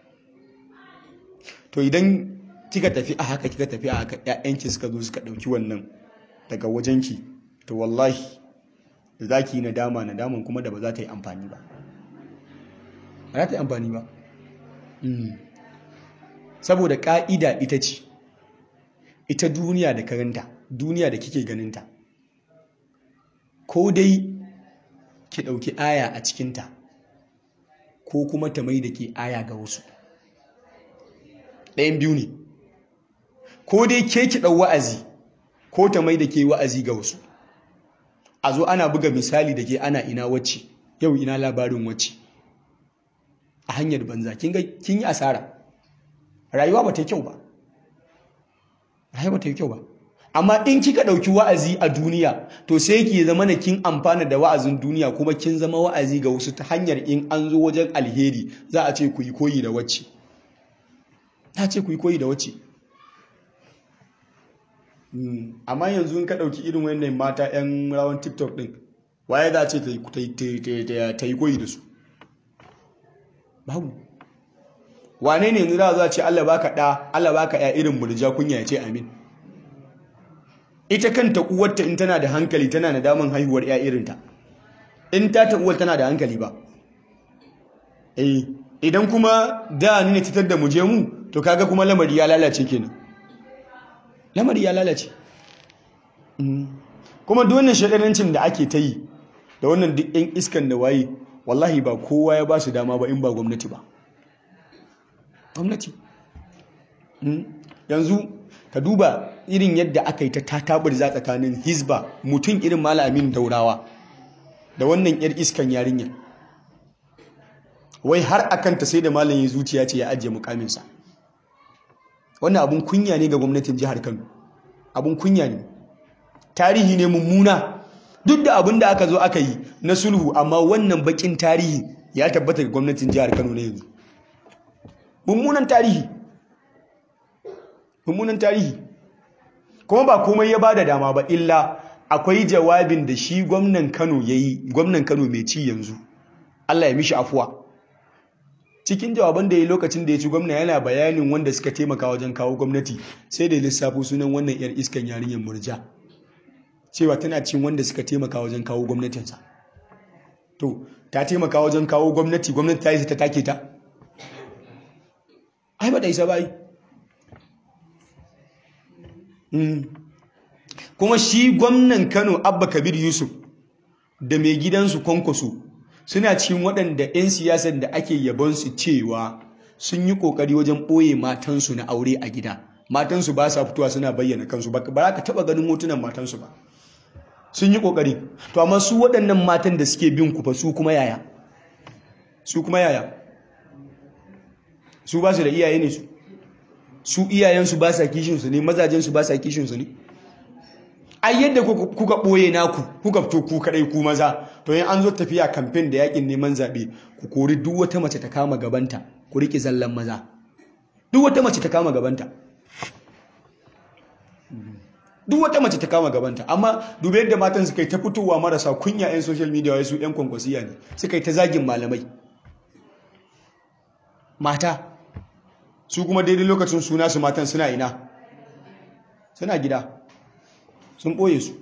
to idan kika tafi a haka kika tafi a haka ƴaƴanki suka zo suka ɗauki wannan daga wajenki to wallahi da za ki yi nadama nadaman kuma da ba za ta yi amfani ba ba za ta yi amfani ba saboda ƙa'ida ita ce ita duniya da karanta duniya da kike ganinta ko dai ki ɗauki aya a cikinta ko kuma ta mai da ke aya ga wasu ɗayan biyu ne ko dai ke ki ɗau wa'azi ko ta mai da ke wa'azi ga wasu a zo ana buga misali da ke ana ina wacce yau ina labarin wacce a hanyar banza kin yi asara rayuwa ba ta yi kyau ba rayuwa ba ta yi kyau ba amma in kika ɗauki wa'azi a duniya to sai ki zama na kin amfana da wa'azin duniya kuma kin zama wa'azi ga wasu ta hanyar in an zo wajen alheri za a ce ku yi koyi da wacce ta ce ku yi koyi da wacce amma yanzu in ka ɗauki irin wannan mata 'yan rawan tiktok ɗin waye za a ce ta yi koyi da su babu wane ne yanzu za a ce allah baka ɗa allah baka ya irin murja kunya ya ce amin ita kanta uwarta in tana da hankali tana da daman haihuwar ya irinta in ta ta uwar tana da hankali ba eh idan kuma da ni ne titar da muje mu to kaga kuma lamari ya lalace kenan lamari ya lalace kuma wannan shagarancin da ake ta yi da wannan duk yan iskan da waye wallahi ba kowa ya ba su dama ba in ba gwamnati ba gwamnati yanzu ka duba irin yadda aka yi ta tatabar za tsakanin hizba mutum irin malamin daurawa da wannan yar iskan yarinya wai har akan ta sai da malamin zuciya ce ya ajiye mukaminsa wannan abun kunya ne ga gwamnatin jihar kano abun kunya ne tarihi ne mummuna duk da abin da aka zo aka yi na sulhu amma wannan bakin tarihi ya tabbata ga gwamnatin jihar kano na yanzu mummunan tarihi mummunan tarihi kuma ba komai ya bada dama ba illa akwai jawabin da shi gwamnan Kano yayi gwamnan Kano mai ci yanzu Allah ya mishi afuwa cikin jawaban da yayi lokacin da ya ci gwamna yana bayanin wanda suka taimaka wajen kawo gwamnati sai da lissafo sunan wannan yar iskan yarinyar murja cewa tana cin wanda suka taimaka wajen kawo gwamnatinsa to ta taimaka wajen kawo gwamnati gwamnati ta yi ta take ta ai ba da isa ba yi kuma shi gwamnan kano abba kabir yusuf da mai gidansu kwankwaso suna cikin waɗanda 'yan siyasar da ake yabonsu cewa sun yi ƙoƙari wajen ɓoye matansu na aure a gida matansu ba sa fitowa suna bayyana kansu ba za ka taɓa ganin hotunan matansu ba sun yi ƙoƙari to amma su waɗannan matan da suke bin ku fa su kuma yaya su kuma yaya su ba su da iyaye ne su su iyayensu ba sa kishinsu ne mazajensu ba sa kishinsu ne ai yadda kuka ɓoye naku kuka fito ku kaɗai ku maza to yin an zo tafiya kamfen da yakin neman zaɓe ku kori duk wata mace ta kama gabanta ku riƙe zallan maza duk wata mace ta kama gabanta duk wata mace ta kama gabanta amma dubi yadda matan suka yi ta fitowa marasa kunya 'yan social media wai su 'yan kwankwasiya ne suka yi ta zagin malamai mata su kuma daidai lokacin suna su matan suna ina suna gida sun ɓoye su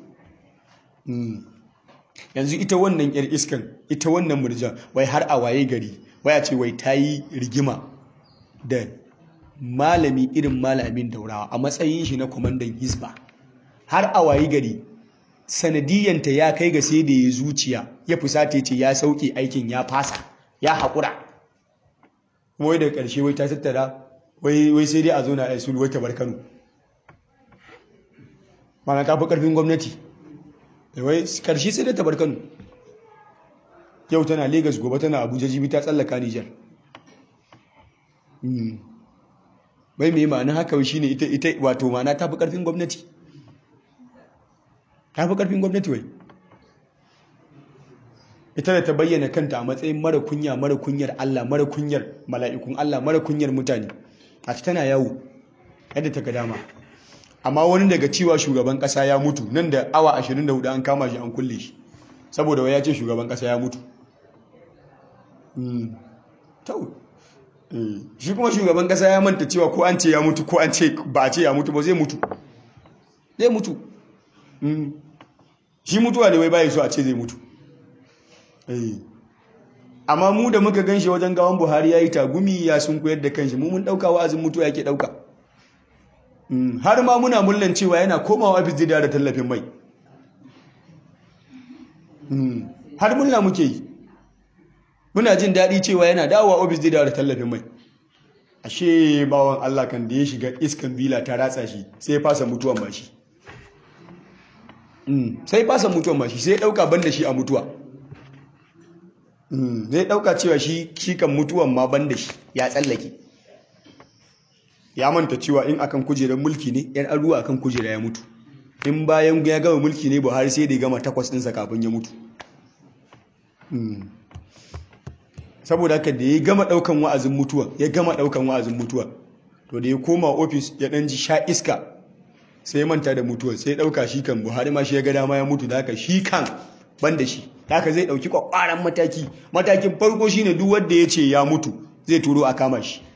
yanzu ita wannan yar iskan ita wannan murjan wai har a waye gari waya ce wai ta yi rigima da malami irin malamin daurawa a matsayin shi na kwamandan hisba har a waye gari sanadiyanta ya kai ga sai da ya zuciya ya fusata ce ya sauke aikin ya fasa ya haƙura wai da ƙarshe wai ta tattara wai sai dai a zo na aisul wai tabar kano mana ta fi ƙarfin gwamnati wai ƙarshe sai dai tabar kano yau tana Legas gobe tana abuja jibi ta tsallaka nijar bai mai ma'ana haka shi ne ita wato ma'ana ta fi ƙarfin gwamnati ta fi ƙarfin gwamnati wai ita da ta bayyana kanta a matsayin mara kunya mara kunyar Allah mara kunyar mala'ikun Allah mara kunyar mutane a tana yawo yadda ta ga dama amma wani daga cewa shugaban kasa ya mutu nan da awa 24 an kama shi an kulle shi saboda wai ya ce shugaban kasa ya mutu shi kuma shugaban kasa ya manta cewa ko an ce ya mutu ko an ce ba a ce ya mutu ba zai mutu zai mutu shi mutuwa ne wai bayi so a ce zai mutu amma mu da muka ganshi wajen gawan buhari ya yi tagumi ya sun koyar da kanshi mu mun ɗauka wa'azin mutuwa yake ɗauka har ma muna mullan cewa yana komawa ofis zai da tallafin mai har mulla muke yi muna jin daɗi cewa yana dawowa ofis zai da tallafin mai ashe bawan Allah kan da ya shiga iskan bila ta ratsa shi sai fasa mutuwan mashi sai fasa mutuwan mashi sai ɗauka ban da shi a mutuwa zai ɗauka cewa shi kan mutuwan ma ban da shi ya tsallake ya manta cewa in akan kujerar mulki ne yan aruwa akan kujera ya mutu in bayan ya gama mulki ne buhari sai da ya gama takwas ɗinsa kafin ya mutu saboda haka da ya gama ɗaukan wa'azin mutuwa ya gama ɗaukan wa'azin mutuwa to da ya koma ofis ya ɗan ji sha iska sai ya manta da mutuwa sai ya ɗauka shi kan buhari ma shi ya ga dama ya mutu da haka shi kan ban da shi haka zai ɗauki kwakwaran mataki matakin farko shine duk wanda ya ce ya mutu zai turo a kama shi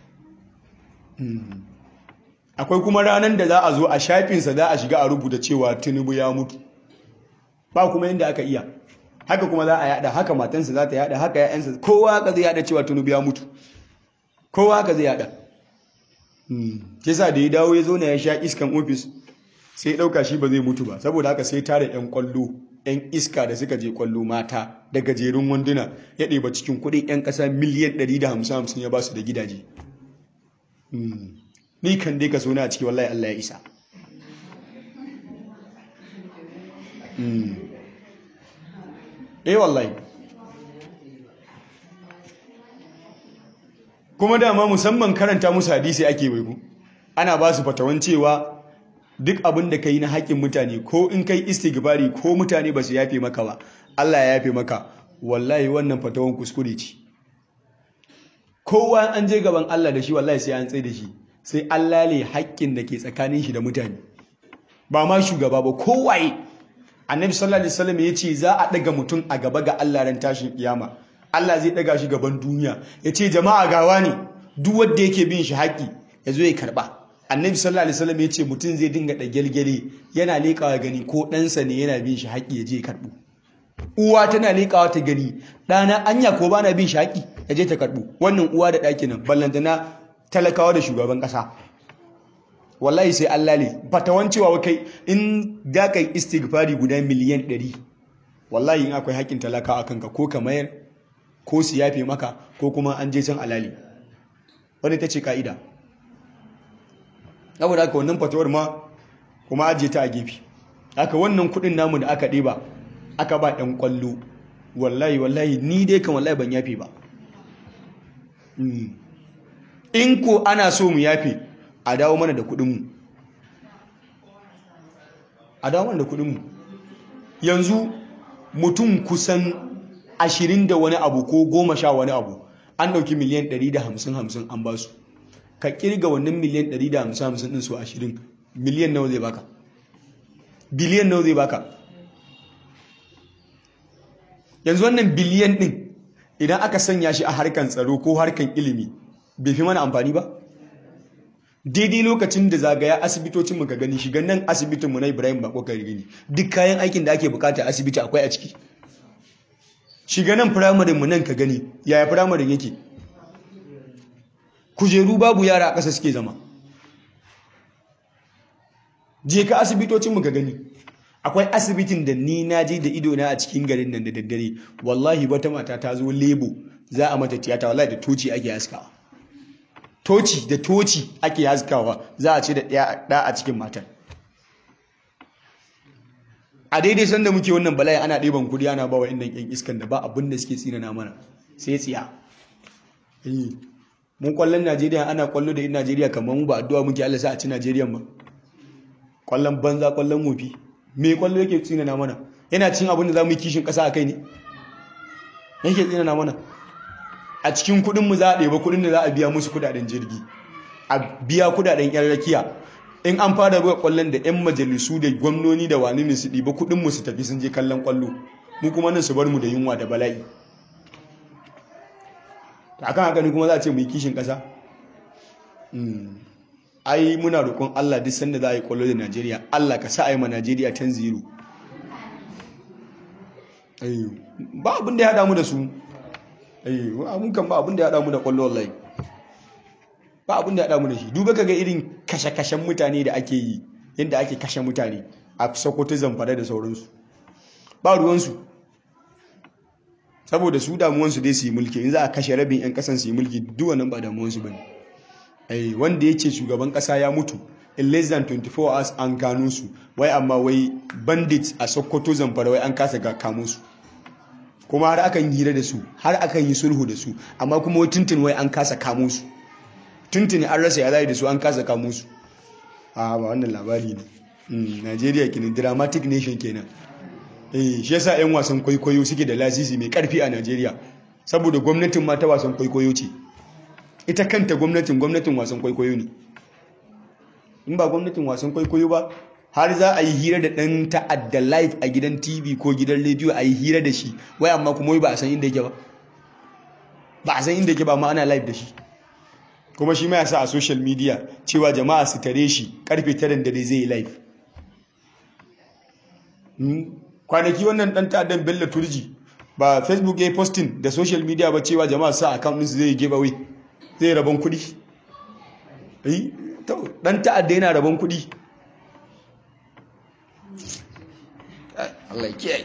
akwai kuma ranar da za a zo a shafinsa za a shiga a rubuta cewa tinubu ya mutu ba kuma yadda aka iya haka kuma za a yada haka matansa za ta yada haka ya'yansa kowa haka zai yada cewa tinubu ya mutu kowa haka zai yada ke sa da ya dawo ya zo na ya sha iskan ofis sai ɗauka shi ba zai mutu ba saboda haka sai tare 'yan kwallo 'yan iska da suka je kwallo mata da gajerun wanduna ya ɗeba cikin kuɗin 'yan ƙasa miliyan 150 ya ba su da gidaje ni kan dai ka sona a ciki wallahi Allah ya isa eh wallahi kuma dama musamman karanta musu hadisi ake bai ku ana ba su fatawan cewa duk abin da ka yi na haƙƙin mutane ko in kai istighfari ko mutane ba su yafe maka ba Allah ya yafe maka wallahi wannan fatawan kuskure ce kowa an je gaban Allah da shi wallahi sai an tsaye da shi sai Allah ne haƙƙin da ke tsakanin shi da mutane ba ma shugaba ba kowaye annabi sallallahu alaihi wasallam ya ce za a ɗaga mutum a gaba ga Allah ran tashin kiyama Allah zai ɗaga shi gaban duniya ya ce jama'a gawa ne duk wanda yake bin shi haƙƙi ya zo ya karɓa annabi sallallahu alaihi wasallam ya ce mutum zai dinga da gyalgyale yana leƙawa gani ko ɗansa ne yana bin shi haƙƙi ya je ya karɓo uwa tana leƙawa ta gani ɗana anya ko bana bin shi haƙƙi ya je ta karɓo wannan uwa da ɗaki nan ballantana talakawa da shugaban ƙasa wallahi sai Allah ne fatawan cewa kai in da kai istighfari guda miliyan 100 wallahi in akwai haƙƙin talakawa kanka ko ka mayar ko su yafe maka ko kuma an je can alali wani ta ce ka'ida saboda haka wannan fatawar ma kuma ajiye ta a gefe haka wannan kudin namu da aka ɗeba aka ba ɗan ƙwallo wallahi wallahi ni dai kan wallahi ban yafe ba in ko ana so mu yafe a dawo mana da kudinmu a dawo mana da kudinmu yanzu mutum kusan ashirin da wani abu ko goma sha wani abu an ɗauki miliyan ɗari da hamsin hamsin an ba su ka kirga wannan miliyan 150 din su 20 miliyan nawa zai baka biliyan nawa zai baka yanzu wannan biliyan din idan aka sanya shi a harkan tsaro ko harkan ilimi bai fi mana amfani ba daidai lokacin da zagaya asibitocin mu ka gani shiga nan asibitin mu na Ibrahim Bako ka gani duk kayan aikin da ake bukata asibiti akwai a ciki shiga nan firamare mu nan ka gani yaya firamaren yake kujeru babu yara a ƙasa suke zama je ka asibitocinmu ka gani akwai asibitin da ni na je da idona a cikin garin nan da daddare wallahi wata mata ta zo lebo za a mata tiyata wallahi da toci ake haskawa toci da toci ake haskawa za a ce da ɗaya a cikin matar a daidai sanda muke wannan bala'i ana ɗiban kudi ana ba wa innan yan iskan da ba abin da suke tsinana mana sai tsiya mun kwallon Najeriya ana kwallo da in Najeriya kamar mu ba addu'a muke Allah sa a ci Najeriya ba kwallon banza kwallon wofi me kwallo yake tsinana mana yana cin abin da za mu yi kishin ƙasa a kai ne yake tsinana mana a cikin kuɗin mu za a ɗeba kuɗin da za a biya musu kuɗaɗen jirgi a biya kuɗaɗen yan rakiya in an fara ruwa kwallon da yan majalisu da gwamnoni da wani ne su ɗiba kuɗin mu su tafi sun je kallon kwallo mu kuma nan su bar mu da yunwa da bala'i akan haka ne kuma za a ce mu yi kishin ƙasa ai muna roƙon Allah duk sanda za a yi kwallo da Najeriya Allah ka sa a yi ma Najeriya 10-0 ba abin da ya haɗa mu da su mun kan ba abin da ya haɗa mu da kwallo wallahi ba abin da ya haɗa mu da shi duba ka ga irin kashe-kashen mutane da ake yi yadda ake kashe mutane a sokoto zamfara da sauransu ba ruwansu saboda su damuwansu dai su yi mulki in za a kashe rabin 'yan kasan su yi mulki duk wannan ba damuwansu ba ne wanda ya ce shugaban kasa ya mutu in less than 24 hours an gano su wai amma wai bandit a sokoto zamfara wai an kasa ga kamo su kuma har akan hira da su har akan yi sulhu da su amma kuma wai tuntun wai an kasa kamo su tuntuni an rasa ya da su an kasa kamo su a ba wannan labari ne Najeriya kenan dramatic nation kenan eh shi yasa 'yan wasan kwaikwayo suke da lasisi mai karfi a Najeriya saboda gwamnatin ma ta wasan kwaikwayo ce ita kanta gwamnatin gwamnatin wasan kwaikwayo ne in ba gwamnatin wasan kwaikwayo ba har za a yi hira da ɗan ta'adda live a gidan tv ko gidan rediyo a yi hira da shi wai amma kuma wai ba a san inda yake ba ba a san inda yake ba ma ana live da shi kuma shi ma ya sa a social media cewa jama'a su tare shi karfe tarin dare zai yi live kwanaki wannan ɗan ta'addan bello turji ba facebook ya yi posting da social media ba cewa jama'a sa account ɗinsu zai yi giveaway zai rabon kuɗi ɗan ta'adda yana rabon kuɗi Allah kiyaye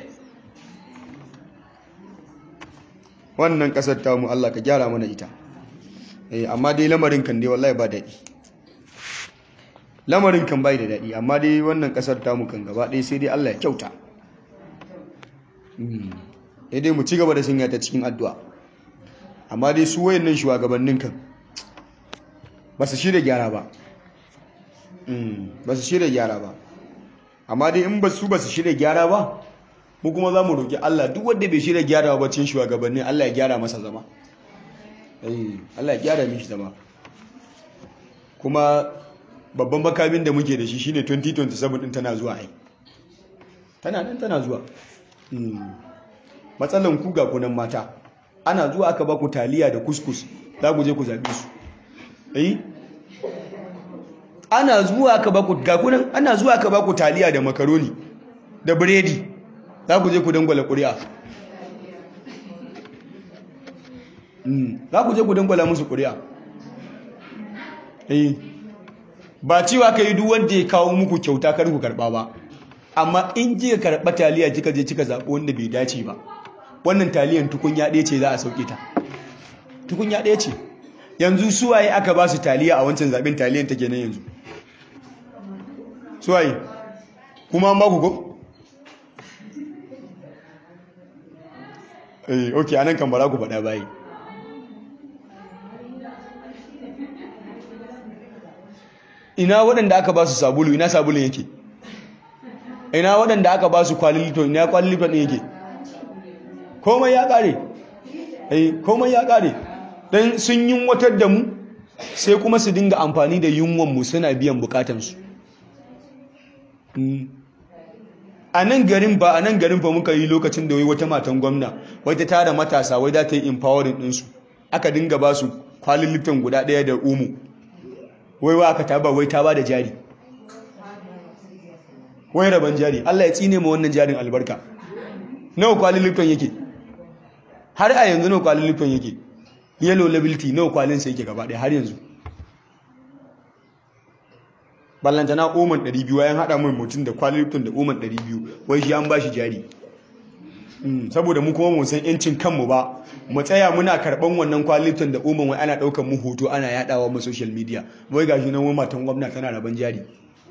wannan kasar tamu Allah ka gyara mana ita eh amma dai lamarin kan dai wallahi ba daɗi lamarin kan bai da daɗi amma dai wannan kasar tamu kan gaba ɗaya sai dai Allah ya kyauta eh dai mu ci gaba da sanya ta cikin addu'a amma dai su wayannan shugabannin kan ba su shirya gyara ba ba su shirya gyara ba amma dai in ba su ba su shirya gyara ba mu kuma za mu roƙi Allah duk wanda bai shirya gyara ba cin shugabanni Allah ya gyara masa zama Allah ya gyara mishi zama kuma babban makamin da muke da shi shine 2027 din tana zuwa ai tana nan tana zuwa matsalan ku ga kunan mata ana zuwa aka ba ku taliya da kuskus za ku je ku zaɓe su eh ana zuwa ka baku gakunan ana zuwa ka baku taliya da makaroni da biredi za ku je ku dangwala ƙuri'a za ku je ku dangwala musu ƙuri'a eh ba cewa ka yi duk wanda ya kawo muku kyauta kar ku karɓa ba amma in ji ka karɓa taliya kika je kika zaɓi wanda bai dace ba wannan taliyan tukunya ɗaya ce za a sauke ta tukunya ɗaya ce yanzu suwaye aka ba su taliya a wancan zaɓen taliyan take nan yanzu suwaye kuma an baku ko? eh ok anan kan bara ku faɗa bayi ina waɗanda aka ba su sabulu ina sabulun yake ina waɗanda aka ba su kwalilito ina kwalilito ɗin yake komai ya ƙare eh komai ya ƙare don sun yi watar da mu sai kuma su dinga amfani da yunwanmu suna biyan bukatansu a nan garin ba a nan garin ba muka yi lokacin da wai wata matan gwamna wai ta tara matasa wai za ta yi empowering ɗinsu aka dinga ba su kwalin lifton guda ɗaya da umu wai wa aka taba wai ta ba da jari wai rabon jari Allah ya tsine ma wannan jarin albarka nawa kwalin lifton yake har a yanzu nawa kwalin lifton yake yellow liability nawa kwalin sa yake gaba ɗaya har yanzu ballantana oman 200 wayan hada mai mutum da kwalifton da oman 200 wai shi an ba shi jari saboda mu kuma mun san yancin kanmu ba mu tsaya muna karban wannan kwalifton da oman wai ana daukar mu hoto ana yadawa mu social media wai gashi nan wai matan gwamna tana raban jari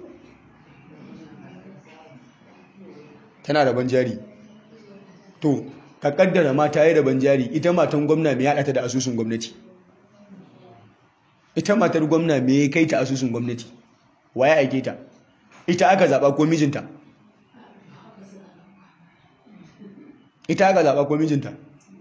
tana raban jari to ka kaddara mata yi raban jari ita matan gwamna me ya ta da asusun gwamnati ita matar gwamna me ya kai ta asusun gwamnati waye aike ta ita aka zaba ko mijinta ita aka zaba ko mijinta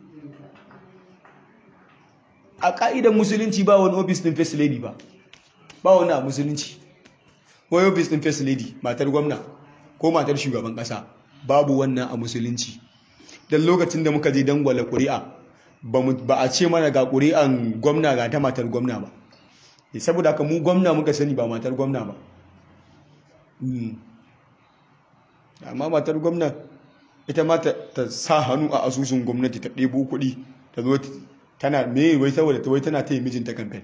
a ka'idar musulunci ba wani ofis din first lady ba ba wani a musulunci wani ofis din first lady matar gwamna ko matar shugaban kasa babu wannan a musulunci don lokacin da muka je dangwala ƙuri'a ba a ce mana ga ƙuri'an gwamna ga ta matar gwamna ba saboda haka mu gwamna muka sani ba matar gwamna ba amma matar gwamna ita ma ta sa hannu a asusun gwamnati ta ɗebo kuɗi ta zo tana me wai saboda ta wai tana ta yi mijinta kamfen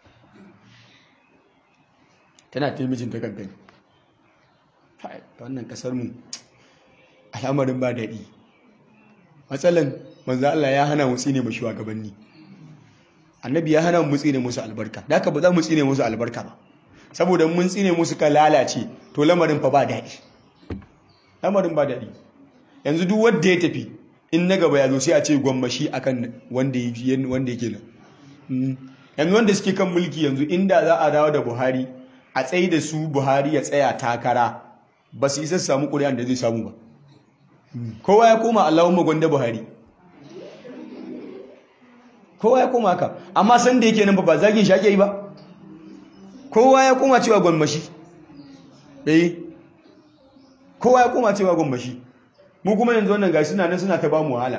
tana ta yi mijinta kamfen wannan kasar mu al'amarin ba daɗi matsalan manzo Allah ya hana mu tsine mu shugabanni annabi ya hana mu tsine musu albarka da haka ba za mu tsine musu albarka ba saboda mun tsine musu ka lalace to lamarin fa ba daɗi lamarin ba daɗi yanzu duk wanda ya tafi in na gaba ya zo sai a ce gwammashi akan wanda wanda yake nan yanzu wanda suke kan mulki yanzu inda za a dawo da Buhari a tsaye da su Buhari ya tsaya takara ba su isa su samu ƙuri'an da zai samu ba kowa ya koma Allahumma gwanda Buhari kowa ya koma haka amma san da yake nan ba zagin shi ake yi ba kowa ya koma cewa gwammashi eh kowa ya koma cewa gwammashi mu kuma yanzu wannan gashi suna nan suna ta ba mu wahala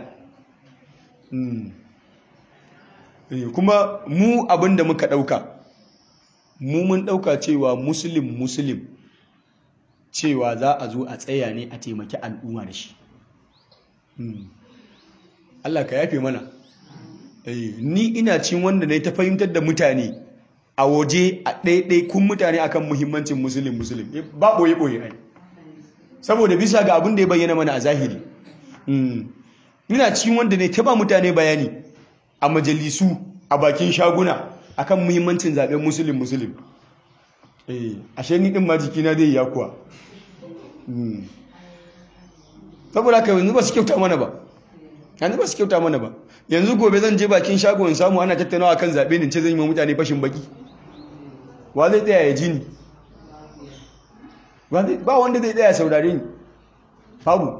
kuma mu abin da muka ɗauka mu mun ɗauka cewa musulun musulun cewa za a zo a tsaya ne a taimaki al'umma da shi Allah ka yafe mana ni ina cin wanda ne ta fahimtar da mutane a waje a ɗaiɗai kun mutane akan muhimmancin musulun musulun ba ɓoye-ɓoye ai saboda bisa ga abin da ya bayyana mana a zahiri ina cikin wanda ne ta ba mutane bayani a majalisu a bakin shaguna akan muhimmancin zaben musulun musulun ashe ni din ma jikina zai ya kuwa saboda haka yanzu ba su kyauta mana ba yanzu ba su kyauta mana ba yanzu gobe zan je bakin shago in samu ana tattaunawa kan zaɓe ne ce zan yi ma mutane fashin baki wa zai tsaya ya ji ni ba wanda zai tsaya saurare ni babu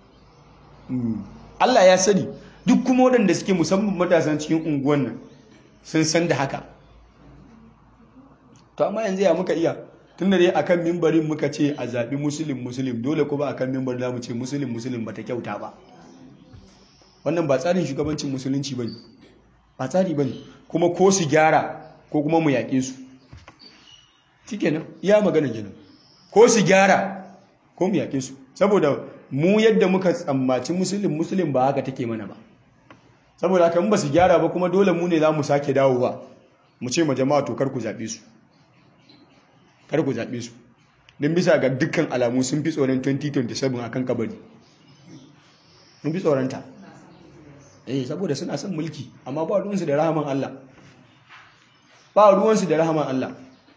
Allah ya sani duk kuma waɗanda suke musamman matasan cikin unguwan nan sun san da haka to amma yanzu ya muka iya tun da dai akan mimbarin muka ce a zaɓi musulun musulun dole kuma akan mimbar za mu ce musulun musulun ba ta kyauta ba wannan ba tsarin shugabancin musulunci ba ne ba tsari ba ne kuma ko su gyara ko kuma mu yaƙe su shi kenan iya magana kenan ko su gyara ko mu yaƙe su saboda mu yadda muka tsammaci musulun musulun ba haka take mana ba saboda haka ba su gyara ba kuma dole mu ne za mu sake dawowa mu ce ma jama'a to kar ku zaɓe su kar ku zaɓe su don bisa ga dukkan alamu sun fi tsoron 2027 akan kabari sun fi tsoronta eh saboda suna son mulki amma ba ruwansu da rahaman Allah ba ruwansu da rahaman Allah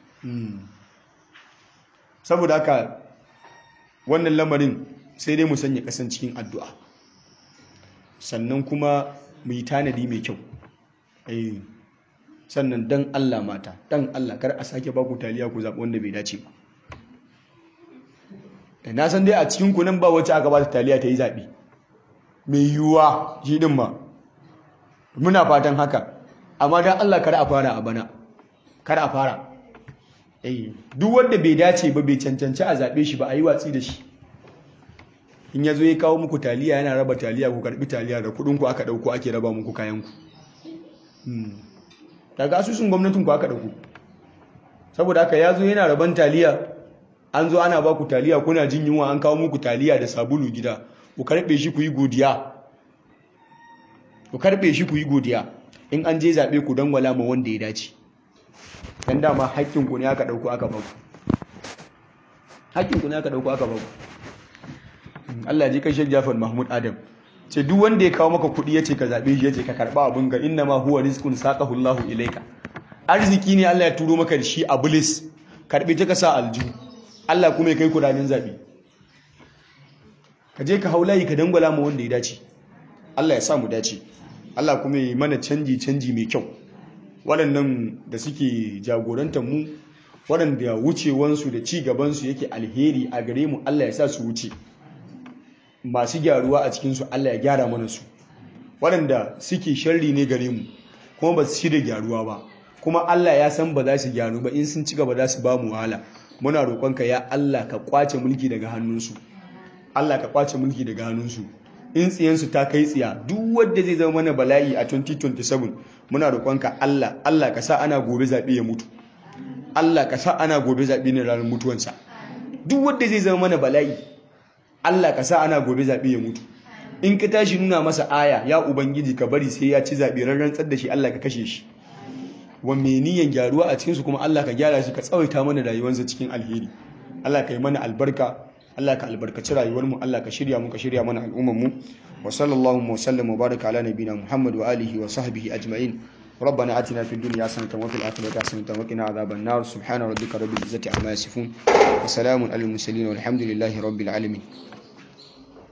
saboda haka wannan lamarin sai dai mu sanya kasan cikin addu'a sannan kuma mu yi tanadi mai kyau sannan dan Allah mata dan Allah kar a sake baku taliya ku zaɓi wanda bai dace ba na san dai a cikin ku nan ba wacce aka ba ta taliya ta yi zaɓe mai yiwuwa shi ɗin ma muna fatan haka amma dan Allah kar a fara a bana kar a fara duk wanda bai dace ba bai cancanci a zaɓe shi ba a yi watsi da shi in ya zo ya kawo muku taliya yana raba taliya ku karbi taliya da kudinku aka dauko ake raba muku kayanku daga asusun gwamnatin ku aka dauko saboda haka ya zo yana raban taliya an zo ana ba ku taliya kuna jin yunwa an kawo muku taliya da sabulu gida ku karbe shi ku yi godiya ku karbe shi ku yi godiya in an je zaɓe ku dangwala ma wanda ya dace dan dama haƙƙinku ne aka dauko aka ba ku haƙƙinku ne aka dauko aka ba ku Allah ji kai Sheikh Jafar Mahmud Adam ce duk wanda ya kawo maka kuɗi yace ka zabe shi yace ka karba abin ga inna ma huwa rizqun saqahu Allah ilayka arziki ne Allah ya turo maka da shi a bulis karbi ta ka sa alju Allah kuma ya kai kudanin zabe ka je ka haulayi ka dangwala mu wanda ya dace Allah ya sa mu dace Allah kuma ya yi mana canji canji mai kyau waɗannan da suke jagorantar mu waɗanda wucewansu da ci gabansu yake alheri a gare mu Allah ya sa su wuce masu gyaruwa a cikinsu Allah ya gyara mana su waɗanda suke sharri ne gare mu kuma ba su shi da gyaruwa ba kuma Allah ya san ba za su gyaru ba in sun ci gaba za su ba mu wahala muna roƙonka ya Allah ka kwace mulki daga hannunsu Allah ka kwace mulki daga hannunsu in tsiyansu ta kai tsiya duk wanda zai zama mana bala'i a 2027 muna roƙonka Allah Allah ka sa ana gobe zaɓe ya mutu Allah ka sa ana gobe zaɓe ne ranar mutuwansa duk wanda zai zama mana bala'i Allah ka sa ana gobe zaɓe ya mutu in ka tashi nuna masa aya ya ubangiji ka bari sai ya ci zaɓe ran rantsar da shi Allah ka kashe shi wa mai niyan gyaruwa a cikinsu kuma Allah ka gyara shi ka tsawaita mana rayuwarsa cikin alheri Allah ka yi mana albarka Allah ka albarkaci rayuwarmu Allah ka shirya mu ka shirya mana al'ummar mu wa sallallahu wa sallam wa baraka ala nabiyina Muhammad wa alihi wa sahbihi ajma'in ربنا آتنا في الدنيا حسنة وفي الآخرة حسنة وقنا عذاب النار سبحان ربك رب العزة عما يصفون وسلام على المرسلين والحمد لله رب العالمين